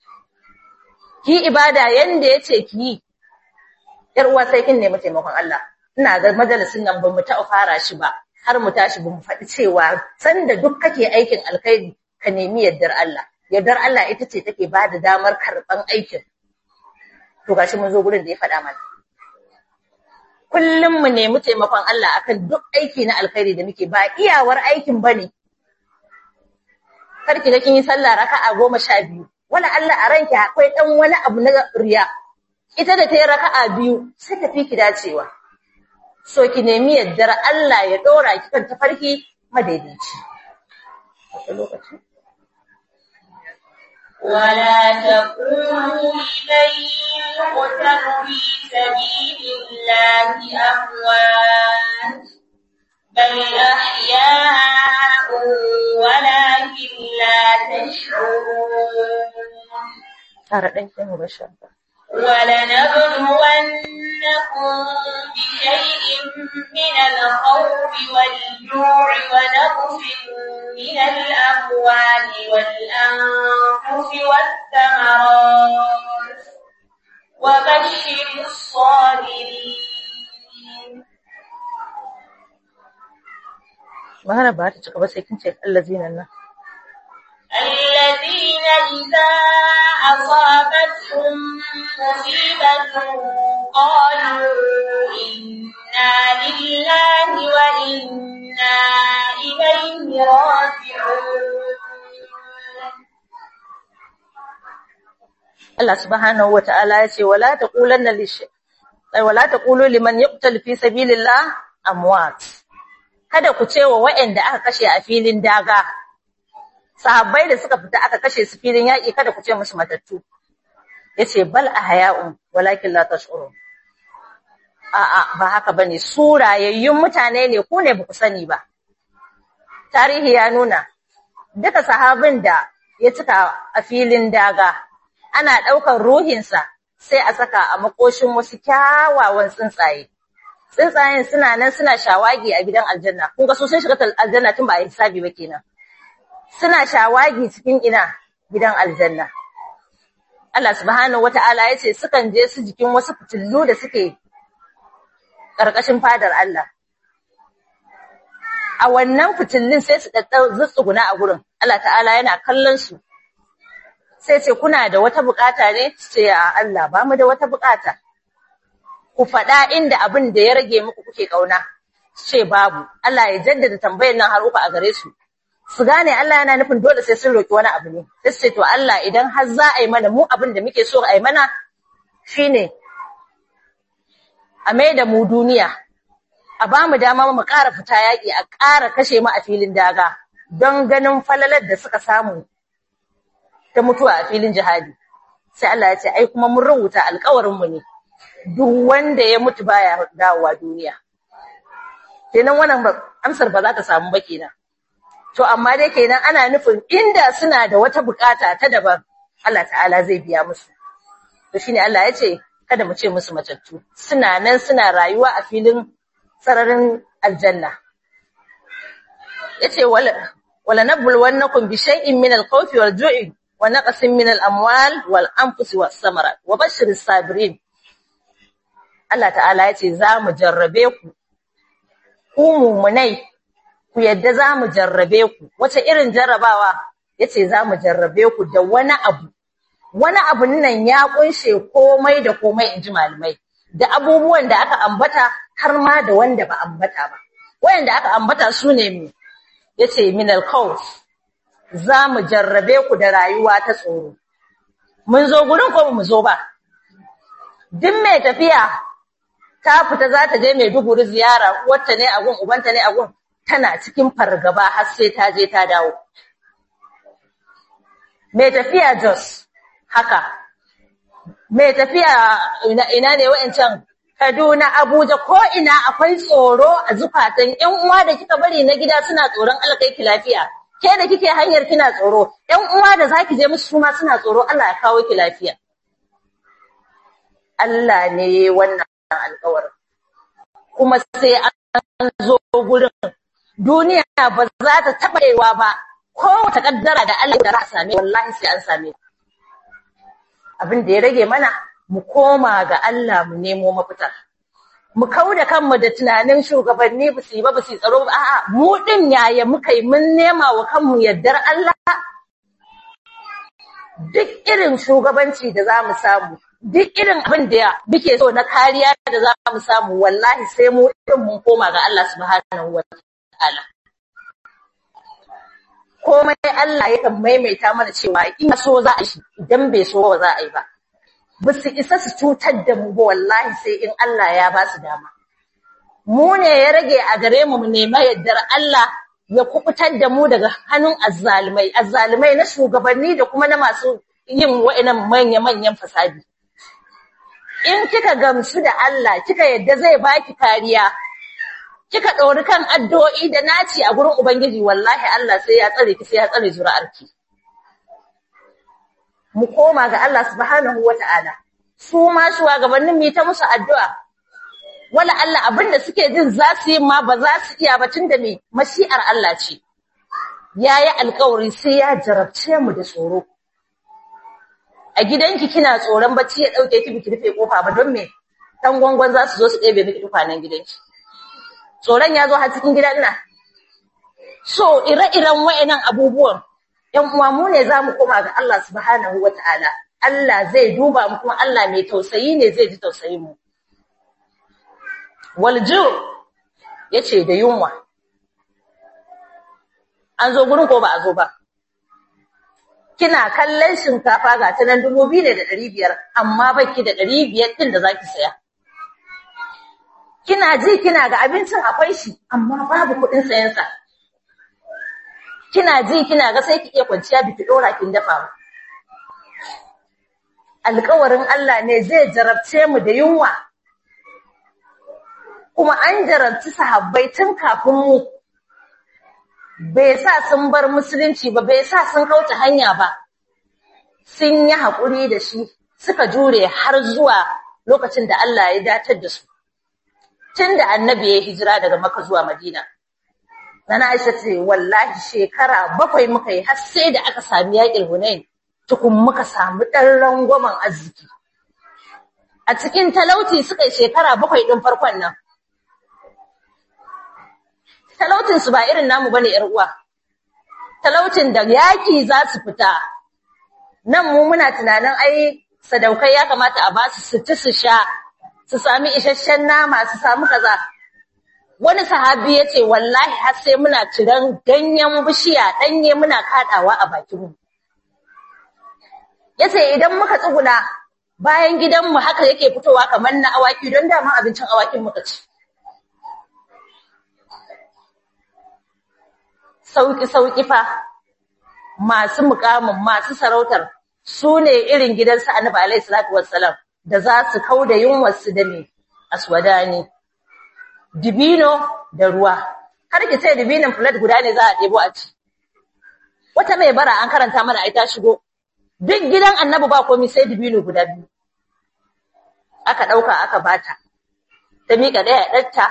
ki ibada yanda ya ce ki yi ‘yar uwa sai kin nemi taimakon Allah ina ga majalisin nan ba mu taɓa fara shi ba har mu tashi ba mu faɗi cewa sanda duk kake aikin alkhairi ka nemi yardar Allah yardar Allah ita ce take ba da damar karɓan aikin to gashi mun zo gurin da ya faɗa mana kullum mu nemi taimakon Allah akan duk aiki na alkhairi da muke ba iyawar aikin bane kar ki ga kin yi sallah raka'a goma sha biyu wala Allah a ranki akwai dan wani abu na riya ita da ta yi raka'a biyu sai ta fi ki dacewa so ki nemi yaddar Allah ya dora ki kan tafarki madaidaici lokaci ولا تقولوا لمن يقتل في سبيل الله أموات بل أحياء ولكن لا تشعرون ولنبلونكم بشيء من الخوف والجوع ونقص من الأموال والأنفس والثمرات وبشر الصابرين magana ba ta cika ba sai kin ce allazina nan الذين إذا أصابتهم مصيبة قالوا إنا لله وإنا إليه راجعون Allah subhanahu wata'ala ya ce wala taqulanna lish ay wala taqulu liman yuqtal fi sabilillah amwat kada ku ce wa waɗanda aka kashe a filin daga sahabbai da suka fita aka kashe su filin yaƙi kada ku ce musu matattu yace bal ahya'un walakin la tash'urun a'a ba haka bane su rayayyun mutane ne ku ne baku sani ba tarihi ya nuna duka sahabin da ya cika a filin daga ana ɗaukar ruhinsa sai a saka a makoshin wasu kyawawan tsuntsaye tsuntsayen suna nan suna shawagi a gidan aljanna kun ga su sun shiga aljanna tun ba a yi hisabi ba kenan suna shawagi cikin ina gidan aljanna Allah subhanahu wata'ala ya ce sukan je su jikin wasu fitillu da suke ƙarƙashin fadar Allah a wannan fitillun sai su ɗaɗɗau zutsuguna a gurin Allah ta'ala yana kallon su sai ce kuna da wata bukata ne ce a Allah ba mu da wata bukata ku faɗa inda abin da ya rage muku kuke kauna ce babu Allah ya jaddada tambayar nan har uku a gare su su gane Allah yana nufin dole sai sun roki wani abu ne sai su ce to Allah idan har za a yi mana mu abin da muke so a yi mana shine a mai da mu duniya a ba mu dama mu ƙara fita yaƙi a ƙara kashe mu a filin daga don ganin falalar da suka samu ta mutuwa a filin jihadi sai Allah ya ce ai kuma mun rubuta alƙawarin mu ne duk wanda ya mutu baya dawowa duniya kenan wannan amsar ba za ta samu ba kenan to amma dai kenan ana nufin inda suna da wata bukata ta daban Allah ta'ala zai biya musu to shine Allah ya ce kada mu ce musu matattu suna nan suna rayuwa a filin sararin aljanna yace wala wala nabluwannakum bi shay'in min al-khawfi wal-ju'i wa naqsin min al-amwal wal-anfusi was-samarat wa bashshiris sabirin Allah ta'ala yace za mu jarrabe ku ku mumunai ku yadda za mu jarrabe ku wace irin jarrabawa yace za mu jarrabe ku da wani abu wani abu nan ya kunshe komai da komai inji malamai da abubuwan da aka ambata har ma da wanda ba ambata ba wayanda aka ambata su ne mu yace min al-khawf za mu jarrabe ku da rayuwa ta tsoro mun zo gurin ko mu zo ba duk mai tafiya ta fita za ta je Maiduguri ziyara wacce ne a gun ubanta ne a gun tana cikin fargaba har sai ta je ta dawo mai tafiya Jos haka mai tafiya ina, ina ne wa'ancan Kaduna Abuja ko ina akwai tsoro a zukatan ƴan uwa da kika bari na gida suna tsoron alkaiki lafiya ke da kike hanyar kina tsoro ƴan uwa da zaki je musu suma suna tsoro Allah ya kawo ki lafiya Allah ne wannan alƙawarin kuma sai an zo gurin duniya ba za ta taɓa yiwa ba ko wata kaddara da Allah da za a same wallahi sai an same abin da ya rage mana mu koma ga Allah mu nemo mafita mu kauda kanmu da tunanin shugabanni ba su yi ba ba su yi tsaro ba a'a mu din yaya muka yi mun nema wa kanmu yardar Allah duk irin shugabanci da za mu samu duk irin abin da muke so na kariya da za mu samu wallahi sai mu din mun koma ga Allah subhanahu wa ta'ala komai Allah yakan maimaita mana cewa in so za a yi idan bai so ba za a yi ba ba su isa su cutar da mu ba wallahi sai in Allah ya ba su dama mu ne ya rage a gare mu mu nema yardar Allah ya kubutar da mu daga hannun azzalumai azzalumai na shugabanni da kuma na masu yin wa'annan manya-manyan fasadi in kika gamsu da Allah kika yadda zai baki kariya kika ɗori kan addu'o'i da naci a gurin ubangiji wallahi Allah sai ya tsare ki sai ya tsare zuri'arki mu koma ga Allah subhanahu wata'ala su ma shugabannin mu ta musu addu'a wala Allah abinda suke jin za su yi ma ba za su iya ba tunda me mashi'ar Allah ce yayi alƙawari sai ya jarabce mu da tsoro a gidanki kina tsoron bacci ya dauke ki biki rufe kofa ba don me dan gwangwan za su zo su ɗebe miki tukwanen gidanki tsoron ya zo har cikin gidan nan so ire-iren wayannan abubuwan ‘yan uwa mu ne za mu koma ga Allah subhanahu wa ta'ala, Allah zai duba mu kuma Allah mai tausayi ne zai ji tausayin mu. Walju ya ce da yunwa, an zo gurin ko ba a zo ba. Kina kallon shinkafa ga ta nan dubu biyu ne da ɗari biyar, amma baki da ɗari biyar ɗin da za ki saya. Kina ji kina ga abincin akwai shi, amma babu kuɗin sayansa. kina ji kina ga sai ki iya kwanciya biki dora kin dafa ba alƙawarin Allah ne zai jarabce mu da yunwa kuma an jarabci sahabbai tun kafin mu bai sa sun bar musulunci ba bai sa sun kauce hanya ba sun yi haƙuri da shi suka jure har zuwa lokacin da Allah ya datar da su tun da annabi ya hijira daga Makka zuwa Madina Nana Aisha ce wallahi shekara bakwai muka yi har sai da aka sami yaƙin Hunain tukun muka samu ɗan rangwamen arziki. A cikin talauci suka yi shekara bakwai ɗin farkon nan. Talaucin su ba irin namu bane ƴar uwa. Talaucin da yaƙi za su fita. Nan mu muna tunanin ai sadaukai ya kamata a ba su su ci su sha, su sami isasshen nama, su samu kaza. wani sahabi ya ce wallahi har sai muna ciran ganyen bishiya ɗanye muna kaɗawa a bakinmu. Ya ce idan muka tsuguna bayan gidanmu haka yake fitowa kamar na awaki don daman abincin awakin muka ci. Sauƙi-sauƙi fa masu mukamin masu sarautar su ne irin gidansu annabi alaihi salatu wassalam da za su kau da yunwarsu da ne aswadani. dibino da ruwa har ki ce dibinon plate guda ne za a ɗebo a ci wata mai bara an karanta mana ai ta shigo duk gidan annabi ba komai sai dibino guda biyu aka ɗauka aka bata ta miƙa ɗaya ɗanta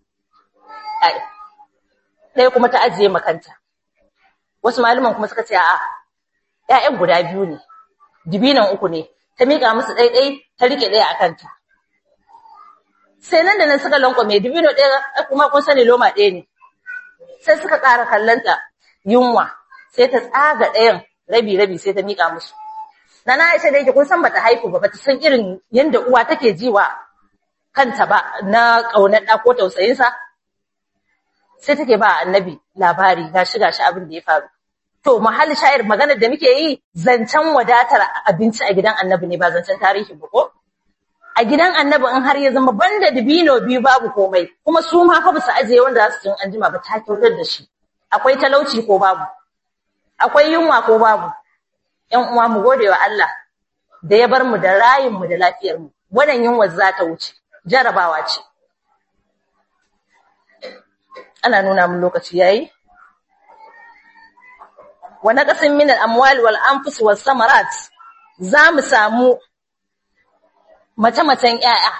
ɗaya kuma ta ajiye makanta wasu malaman kuma suka ce a'a ƴaƴan guda biyu ne dibinon uku ne ta miƙa musu ɗaiɗai ta riƙe ɗaya a kanta sai nan da nan suka lankwame dubino ɗaya kuma kun sani loma ɗaya ne sai suka ƙara kallonta yunwa sai ta tsaga ɗayan rabi rabi sai ta miƙa musu na na aisha da yake kun san bata haifu ba bata san irin yanda uwa take jiwa kanta ba na ƙaunar ɗa ko tausayinsa sai take ba annabi labari gashi gashi abin da ya faru to mahalli shayar maganar da muke yi zancen wadatar abinci a gidan annabi ne ba zancen tarihi ba ko a gidan annabi in har ya zama banda dibino biyu babu komai kuma su ma fa su ajiye wanda za su cin anjima ba ta kyautar da shi akwai talauci ko babu akwai yunwa ko babu ƴan uwa mu gode wa Allah da ya bar mu da rayin mu da lafiyar mu wannan yunwa za ta wuce jarabawa ce ana nuna mun lokaci yayi wa naqasin min al-amwal wal anfus was samarat za mu samu mace-macen ‘ya'ya.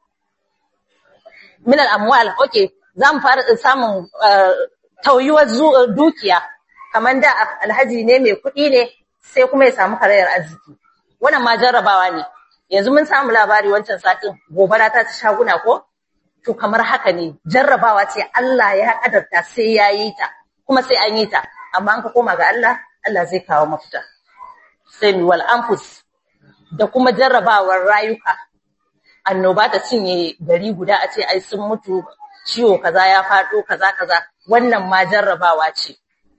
Minal amwal, ok, za mu fara samun tauyuwar dukiya, kamar da alhaji ne mai kuɗi ne sai kuma ya samu karayar arziki. Wannan ma jarrabawa ne, yanzu mun samu labari wancan satin gobara ta ci shaguna ko? To kamar haka ne, jarrabawa ce Allah ya ƙadarta sai ya yi ta, kuma sai an yi ta, amma an ka koma ga Allah, Allah zai kawo mafita. Sai wal anfus da kuma jarrabawar rayuka annoba ta cinye gari guda a ce ai sun mutu ciwo kaza ya faɗo kaza kaza wannan ma jarrabawa ce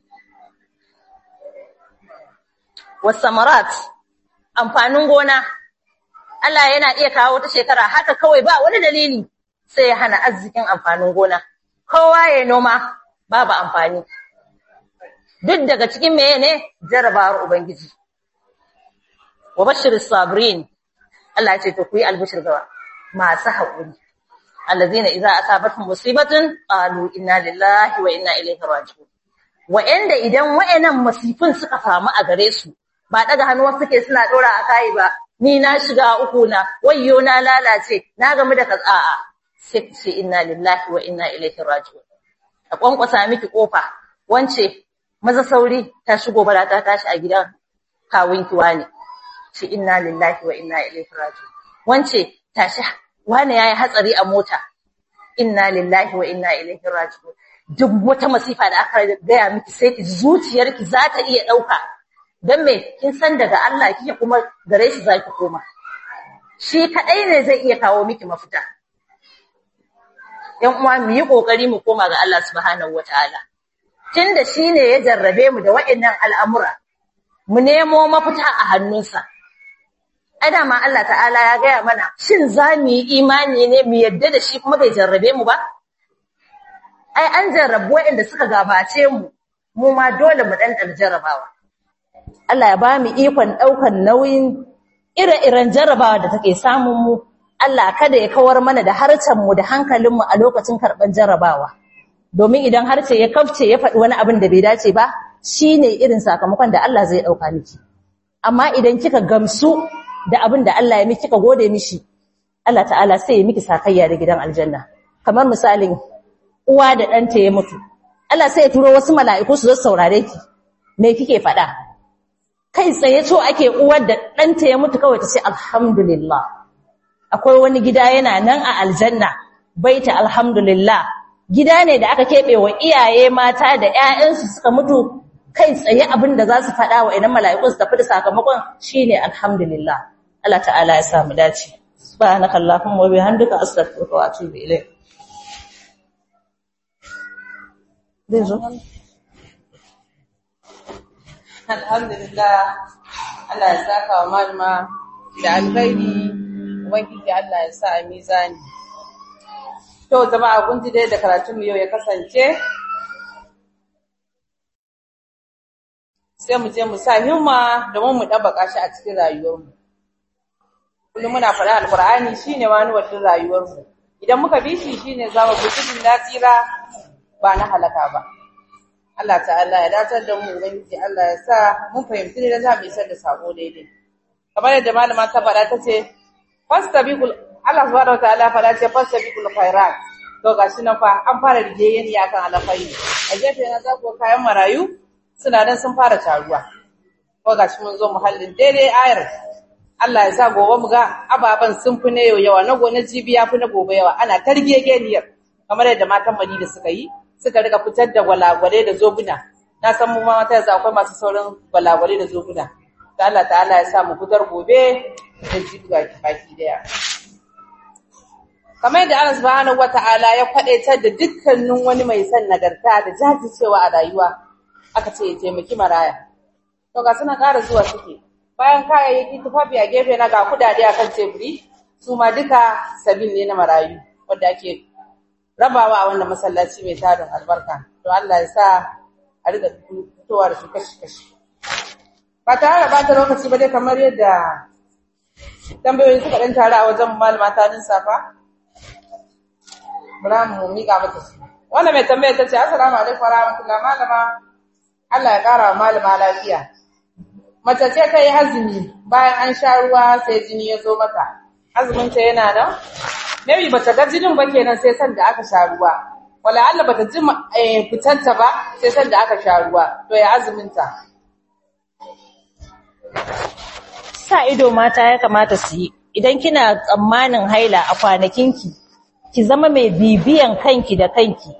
wasamarat amfanin gona Allah yana iya kawo wata shekara haka kawai ba wani dalili sai ya hana arzikin amfanin gona kowa ya noma babu amfani duk daga cikin meye ne jarrabawar ubangiji wa bashiris sabirin Allah ya ce to ku yi albishir ga masu haƙuri allazina idza asabatuhum musibatun qalu inna lillahi wa inna ilaihi raji'un wa'anda idan wa'annan masifin suka famu a gare su ba daga hannuwa suke suna dora a kai ba ni na shiga uku na wayyo na lalace na gamu da katsa'a sai ce inna lillahi wa inna ilaihi raji'un a kwankwasa miki kofa wance maza sauri ta shigo bara ta tashi a gidan kawunki ne ce inna lillahi wa inna ilaihi raji'un wance tashi wani yayi hatsari a mota inna lillahi wa inna ilaihi raji'un duk wata masifa da aka gaya miki sai ki zuciyarki za ta iya dauka dan me kin san daga Allah kike kuma gare shi zaki koma shi kadai ne zai iya kawo miki mafita yan uwa mu yi kokari mu koma ga Allah subhanahu wataala tunda shine ya jarrabe mu da waɗannan al'amura mu nemo mafita a hannunsa ai dama Allah ta'ala ya gaya mana shin za mu yi imani ne mu yadda da shi kuma bai jarrabe mu ba ai an jarrabu waɗanda suka gabace mu mu ma dole mu dan jarrabawa Allah ya ba mu ikon ɗaukan nauyin ire-iren jarrabawa da take samun mu Allah kada ya kawar mana da harcen mu da hankalin mu a lokacin karban jarrabawa domin idan harce ya kafce ya faɗi wani abin da bai dace ba shine irin sakamakon da Allah zai dauka miki amma idan kika gamsu da abin da Allah ya miki kika gode mishi Allah ta'ala sai ya miki sakayya da gidan aljanna kamar misalin uwa da ɗanta ya mutu Allah sai ya turo wasu mala'iku su zo saurare ki me kike faɗa kai tsaye to ake uwar da ɗanta ya mutu kawai ta ce alhamdulillah akwai wani gida yana nan a aljanna baita alhamdulillah gida ne da aka keɓe wa iyaye mata da ƴaƴansu suka mutu kai tsaye abin da za su faɗa wa idan mala'ikun su tafi da sakamakon shine alhamdulillah Allah ta'ala ya samu dace subhanakallahumma wa bihamdika astaghfiruka wa atubu ilayk zai zo alhamdulillah Allah ya saka wa malama da alkhairi ubangiji Allah ya sa a mizani to jama'a kun ji dai da karatun mu yau ya kasance sai mu je mu sa himma domin mu dabbaka shi a cikin rayuwarmu kullum muna faɗa alqur'ani shine wani wadin rayuwarmu idan muka bi shi shine zamu bi cikin nasira ba na halaka ba Allah ta'ala ya datar da mu ubangiji Allah ya sa mun fahimci ne da za mu isar da sako daidai kamar yadda malama ta faɗa ta ce fastabiqul Allah subhanahu wa ta'ala faɗa ce fastabiqul khairat to gashi nan fa an fara rigeyyen ya kan alfayi a gefe na za ku kayan marayu suna nan sun fara taruwa ko gashi mun zo muhallin daidai ayar Allah ya sa gobe mu ga ababan sun fi na yau yawa na gobe jibi ya fi na gobe yawa ana targegeniyar kamar yadda matan Madina suka yi suka rika fitar da gwalagwale da zobuna na san mu mata yanzu akwai masu sauran gwalagwale da zobuna da Allah ta'ala ya sa mu fitar gobe da jibi baki daya kamar yadda Allah subhanahu wata'ala ya kwadaitar da dukkanin wani mai son nagarta da jajircewa a rayuwa aka ce ya taimaki maraya to ga suna ƙara zuwa suke bayan kayayyaki tufafi a gefe na ga kudade akan teburi su ma duka sabin ne na marayu wanda ake rabawa a wannan masallaci mai tarin albarka to Allah ya sa a riga fitowa da su kashi-kashi ba tare da bata lokaci ba dai kamar yadda tambayoyi suka ɗan tare a wajen malama ta safa bara mu miƙa mata su wannan mai tambaya ta ce assalamu alaikum wa rahmatullah malama Allah ya ƙara wa malama lafiya mace ce ta yi azumi bayan an sha ruwa sai jini ya zo mata azumin ta yana nan maybe bata ga jinin ba kenan sai san da aka sha ruwa wala Allah bata ji fitanta ba sai san da aka sha ruwa to ya azumin ta sa ido mata ya kamata su yi idan kina tsammanin haila a kwanakinki ki zama mai bibiyan kanki da kanki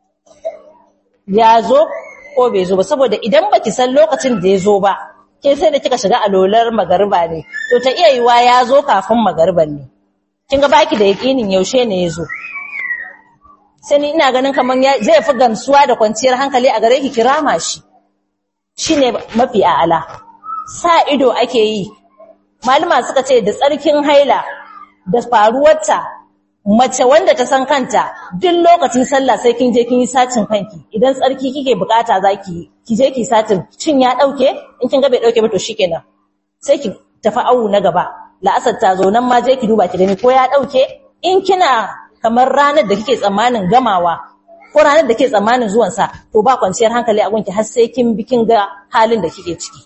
ya zo ko bai zo ba saboda idan baki san lokacin da ya zo ba ke sai da kika shiga alolar magariba ne to ta iya yiwa ya zo kafin magariban ne kin ga baki da yakinin yaushe ne ya zo sai ni ina ganin kaman zai fi gamsuwa da kwanciyar hankali a gare ki kirama shi shine mafi a'ala sa ido ake yi malama suka ce da tsarkin haila da faruwarta mace wanda ta san kanta duk lokacin sallah sai kin je kin yi sacin kanki idan tsarki kike bukata zaki ki je ki sacin cin ya dauke in kin ga bai dauke ba to shikenan sai ki tafi awu na gaba la'asar ta zo nan ma je ki duba ki gani ko ya dauke in kina kamar ranar da kike tsammanin gamawa ko ranar da kike tsammanin zuwan sa to ba kwanciyar hankali a gunki har sai kin bi kin ga halin da kike ciki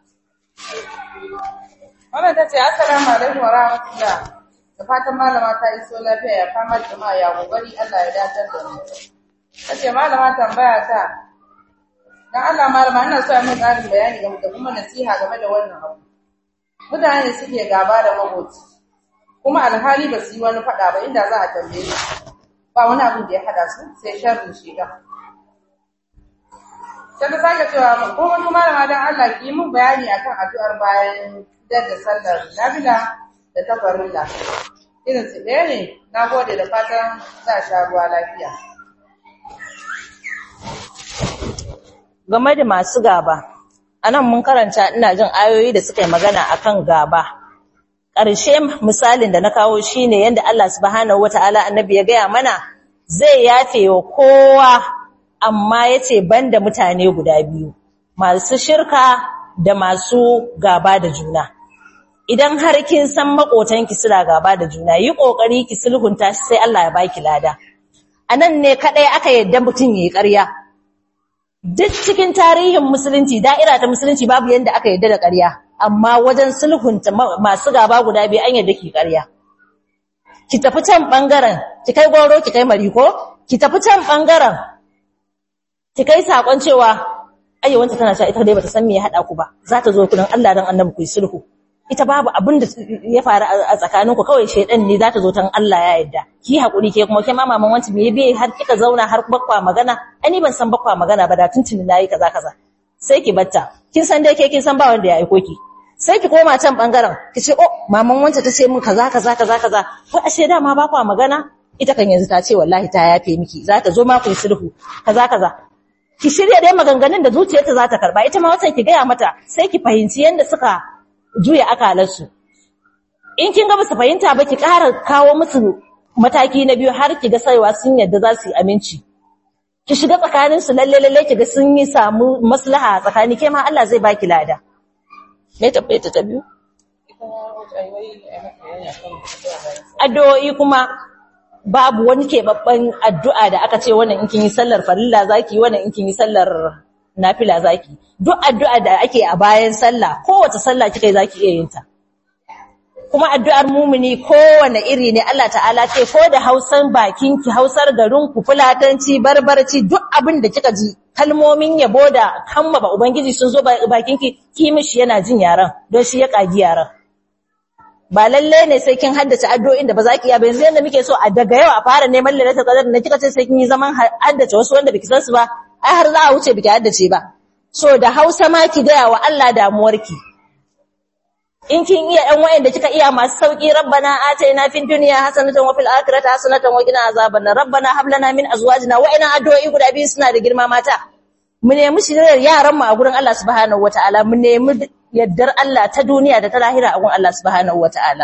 wannan tace assalamu alaikum wa rahmatullah da fatan malama ta iso lafiya ya kama jama'a ya gogari Allah ya dace da mu kace malama tambaya ta dan Allah malama ina so a min ƙarin bayani game da kuma nasiha game da wannan abu mutane suke gaba da makoci kuma alhali ba su yi wani faɗa ba inda za a tambaye su ba wani abin da ya haɗa su sai sharrin shedan sai ta sake cewa ko wani malama dan Allah ki yi min bayani akan addu'ar bayan da sallar nafila da ta farilla irin su ɗaya ne na gode da fatan za a sha ruwa lafiya game da masu gaba anan mun karanta ina jin ayoyi da suka yi magana akan gaba ƙarshe misalin da na kawo shine yanda Allah subhanahu wataala annabi ya gaya mana zai yafe wa kowa amma yace banda mutane guda biyu masu shirka da masu gaba da juna idan har kin san makotanki suna gaba da juna yi kokari ki sulhunta shi sai Allah ya baki lada anan ne kadai aka yadda mutum yayi ƙarya duk cikin tarihin musulunci da'ira ta musulunci babu yanda aka yadda da ƙarya amma wajen sulhunta masu gaba guda biyu an yadda ki ƙarya ki tafi can bangaren ki kai goro ki kai mariko ki tafi can bangaren ki kai sakon cewa ayyawanta tana cewa ita dai bata san me ya hada ku ba za ta zo kudin Allah dan annabi ku yi sulhu ita babu abin da ya faru a tsakaninku kawai shedan ne za ta zo tan Allah ya yarda ki hakuri ke kuma ke ma maman wanci me bai har kika zauna har bakwa magana ani ban san bakwa magana ba da tuntuni nayi kaza kaza sai ki batta kin san dai ke kin san ba wanda ya aiko ki sai ki koma can bangaren ki ce oh maman wanci ta ce min kaza kaza kaza kaza ko ashe da ma bakwa magana ita kan yanzu ta ce wallahi ta yafe miki za ta zo ma ku yi sulhu kaza kaza ki shirya dai maganganun da zuciyarta za ta karba ita ma wata ki gaya mata sai ki fahimci yanda suka juya akalarsu in kin ga ba su fahimta ba ki ƙara kawo musu mataki na biyu har ki ga saiwa sun yadda za su yi aminci ki shiga tsakanin su lalle lalle ki ga sun yi samu maslaha tsakani ke ma Allah zai baki lada me tabbaye ta biyu addu'o'i kuma babu wani keɓaɓɓen addu'a da aka ce wannan in kin yi sallar farilla zaki wannan in kin yi sallar nafila zaki duk addu'a da ake a bayan sallah kowace sallah kika yi zaki iya yin ta kuma addu'ar mumini kowane iri ne Allah ta'ala ce ko da Hausan bakin ki Hausar garin ku fulatanci barbarci duk abin da kika ji kalmomin yabo da kamma ba ubangiji sun zo bakin ki ki mishi yana jin yaran don shi ya kagi yaran ba lalle ne sai kin haddace addu'o'in da ba za ki iya ba yanzu yanda muke so a daga yau a fara neman lalatar qadar da kika ce sai kin yi zaman haddace wasu wanda biki san su ba ai har za a wuce biki haddace ba so da Hausa ma ki gaya wa Allah damuwarki in kin iya ɗan wayanda kika iya masu sauki rabbana ataina fid dunya hasanatan wa fil akhirati hasanatan wa qina azaban rabbana hab lana min azwajina wa'ina addu'o'i guda biyu suna da girma mata mu nemi shirin yaran mu a gurin Allah subhanahu wataala mu nemi yaddar Allah ta duniya da ta lahira a gurin Allah subhanahu wataala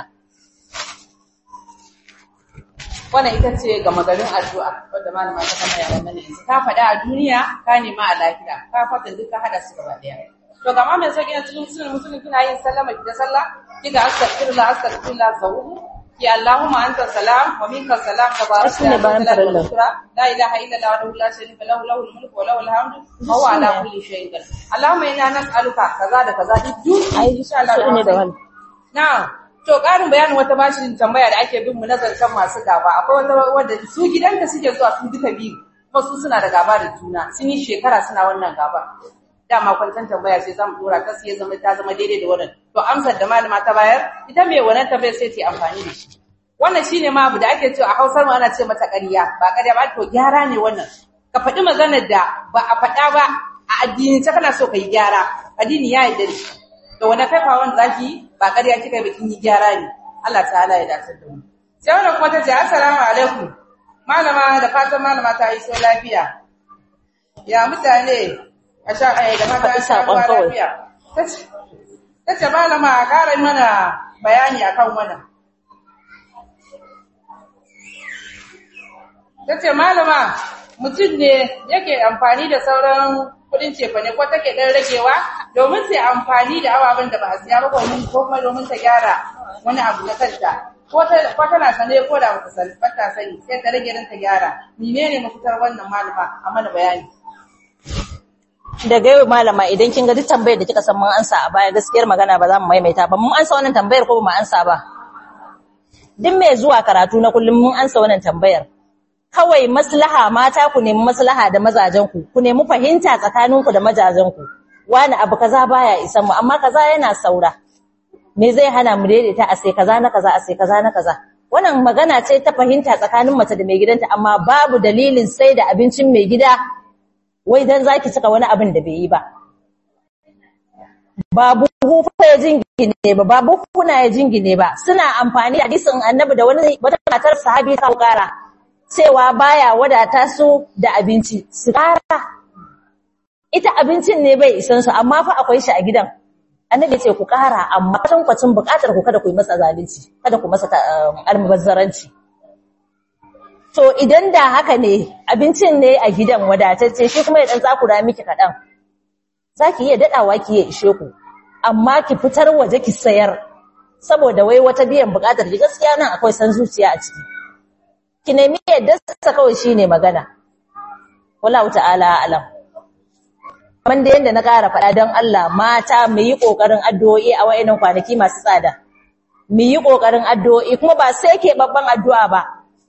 wannan ita ce ga magarin addu'a wadda malama ta kama yaran mana yanzu ka faɗa a duniya ka nema a lafiya ka faɗa duk ka hada su gaba ɗaya to ga mai sauki na cikin sunan musulmi kina yin sallama ki da sallah kiga astaghfirullah astaghfirullah sawu ki allahumma anta salam wa minka salam tabaraka Shine bayan farilla. la ilaha illa allah wahdahu la sharika lahu lahul mulku wa lahul hamdu wa huwa ala kulli shay'in qadir allahumma inna nas'aluka kaza da kaza duk ai insha Allah su ne da wani Na'am. To ƙarin bayanin wata bashin tambaya da ake bin mu na zancen masu gaba. Akwai wata wanda su gidanta suke zuwa su duka biyu. Kuma su suna da gaba da juna. Sun yi shekara suna wannan gaba. Dama kwantan tambaya sai zamu dora ta sai ya zama ta zama daidai da wannan. To amsar da malama ta bayar ita mai wannan tambayar sai ta yi amfani da shi. Wannan shine ma abu da ake cewa a Hausar mu ana ce mata ƙarya. Ba ƙarya ba to gyara ne wannan. Ka faɗi maganar da ba a faɗa ba a addini ta kana so ka yi gyara. Addini ya yarda da shi. da wani kaifawan zaki ba ƙarya kika ba kin yi gyara ne Allah ta'ala ya dace da mu sai wannan kuma tace assalamu alaikum malama da fatan malama ta yi so lafiya ya mutane a sha ai da mata Faɗi sha saƙon kawai. lafiya tace tace malama a ƙara mana bayani akan wannan tace malama mutum ne yake amfani da sauran kudin cefane ko take dan ragewa domin sai amfani da ababen da ba a siya ba domin ko kuma domin ta gyara wani abu na kanta ko ta ko tana sane ko da bata sani ba ta sani sai ta rage dan ta gyara menene mafitar wannan malama a mana bayani daga yau malama idan kin ga duk tambayar da kika san mun ansa a baya gaskiyar magana ba za mu maimaita ba mun ansa wannan tambayar ko ba mu ansa ba duk mai zuwa karatu na kullum mun ansa wannan tambayar kawai maslaha mata ku nemi maslaha da mazajen ku ku nemi fahimta tsakanin ku da mazajen ku wani abu kaza baya isan mu amma kaza yana saura me zai hana mu daidaita a sai kaza na kaza a sai kaza na kaza wannan magana ce ta fahimta tsakanin mace da mai gidanta amma babu dalilin sai da abincin mai gida wai dan zaki cika wani abin da bai yi ba babu hufa ya jingine ba babu kuna ya jingine ba suna amfani da hadisin annabi da wani wata matar sahabi ta kara cewa baya wadata su da abinci su kara ita abincin ne bai isan su amma fa akwai shi a gidan annabi ce ku kara amma kwatan kwacin bukatar ku kada ku yi masa zalunci kada ku masa almubazzaranci to idan da haka ne abincin ne a gidan wadatacce shi kuma ya dan tsakura miki kadan zaki iya dadawa ki ya ishe ku amma ki fitar waje ki sayar saboda wai wata biyan bukatar ki gaskiya nan akwai san zuciya a ciki ki nemi yadda sa kawai shine magana wallahu ta'ala alam man da yanda na ƙara faɗa don Allah mata mu yi ƙoƙarin addu'o'i a wayannan kwanaki masu tsada mu yi ƙoƙarin addu'o'i kuma ba sai ke babban addu'a ba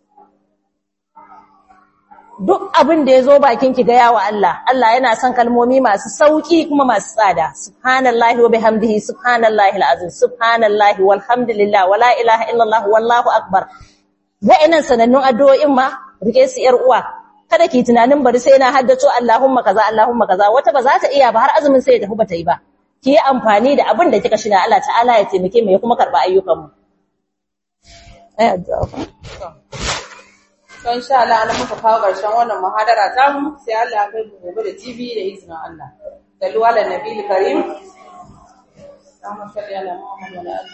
duk abin da ya zo bakin ki gaya wa Allah Allah yana son kalmomi masu sauki kuma masu tsada subhanallahi wa bihamdihi subhanallahi alazim subhanallahi walhamdulillah wala ilaha illallah wallahu akbar wa'annan sanannun addu'o'in ma rike su yar uwa kada ki tunanin bari sai na haddato Allahumma kaza Allahumma kaza wata ba za ta iya ba har azumin sai ya tafi bata yi ba ki yi amfani da abin da kika shina Allah ta'ala ya taimake mu ya kuma karba ayyukan mu ai addu'a to insha Allah an muka kawo ƙarshen wannan muhadara ta mu sai Allah ya kai mu gobe da TV da izinin Allah sallu ala nabiyil karim Allahumma salli ala Muhammad wa ala ali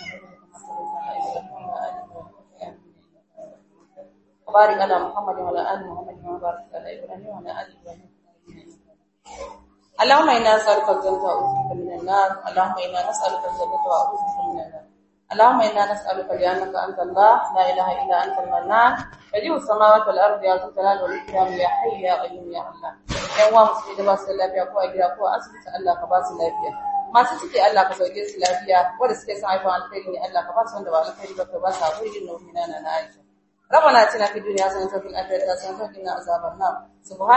وبارك على محمد وعلى ال محمد كما باركت على ابراهيم وعلى ال ابراهيم اللهم انا نسالك الجنه واعوذ بك من النار اللهم انا نسالك الجنه واعوذ بك من النار اللهم انا نسالك لانك انت الله لا اله الا انت المنان بديع السماوات والارض يا ذو الجلال والاكرام يا حي يا قيوم يا الله yan uwa musulmi da ba su lafiya ko a gida ko a asibiti Allah ka ba su lafiya masu ciki Allah ka sauke su lafiya wanda suke son haifan alkhairi ne Allah ka ba su wanda ba alkhairi ba ka ba su haƙuri din na na Aisha ربنا اتنا في الدنيا حسنه وفي الاخره حسنه وقنا عذاب النار سبحان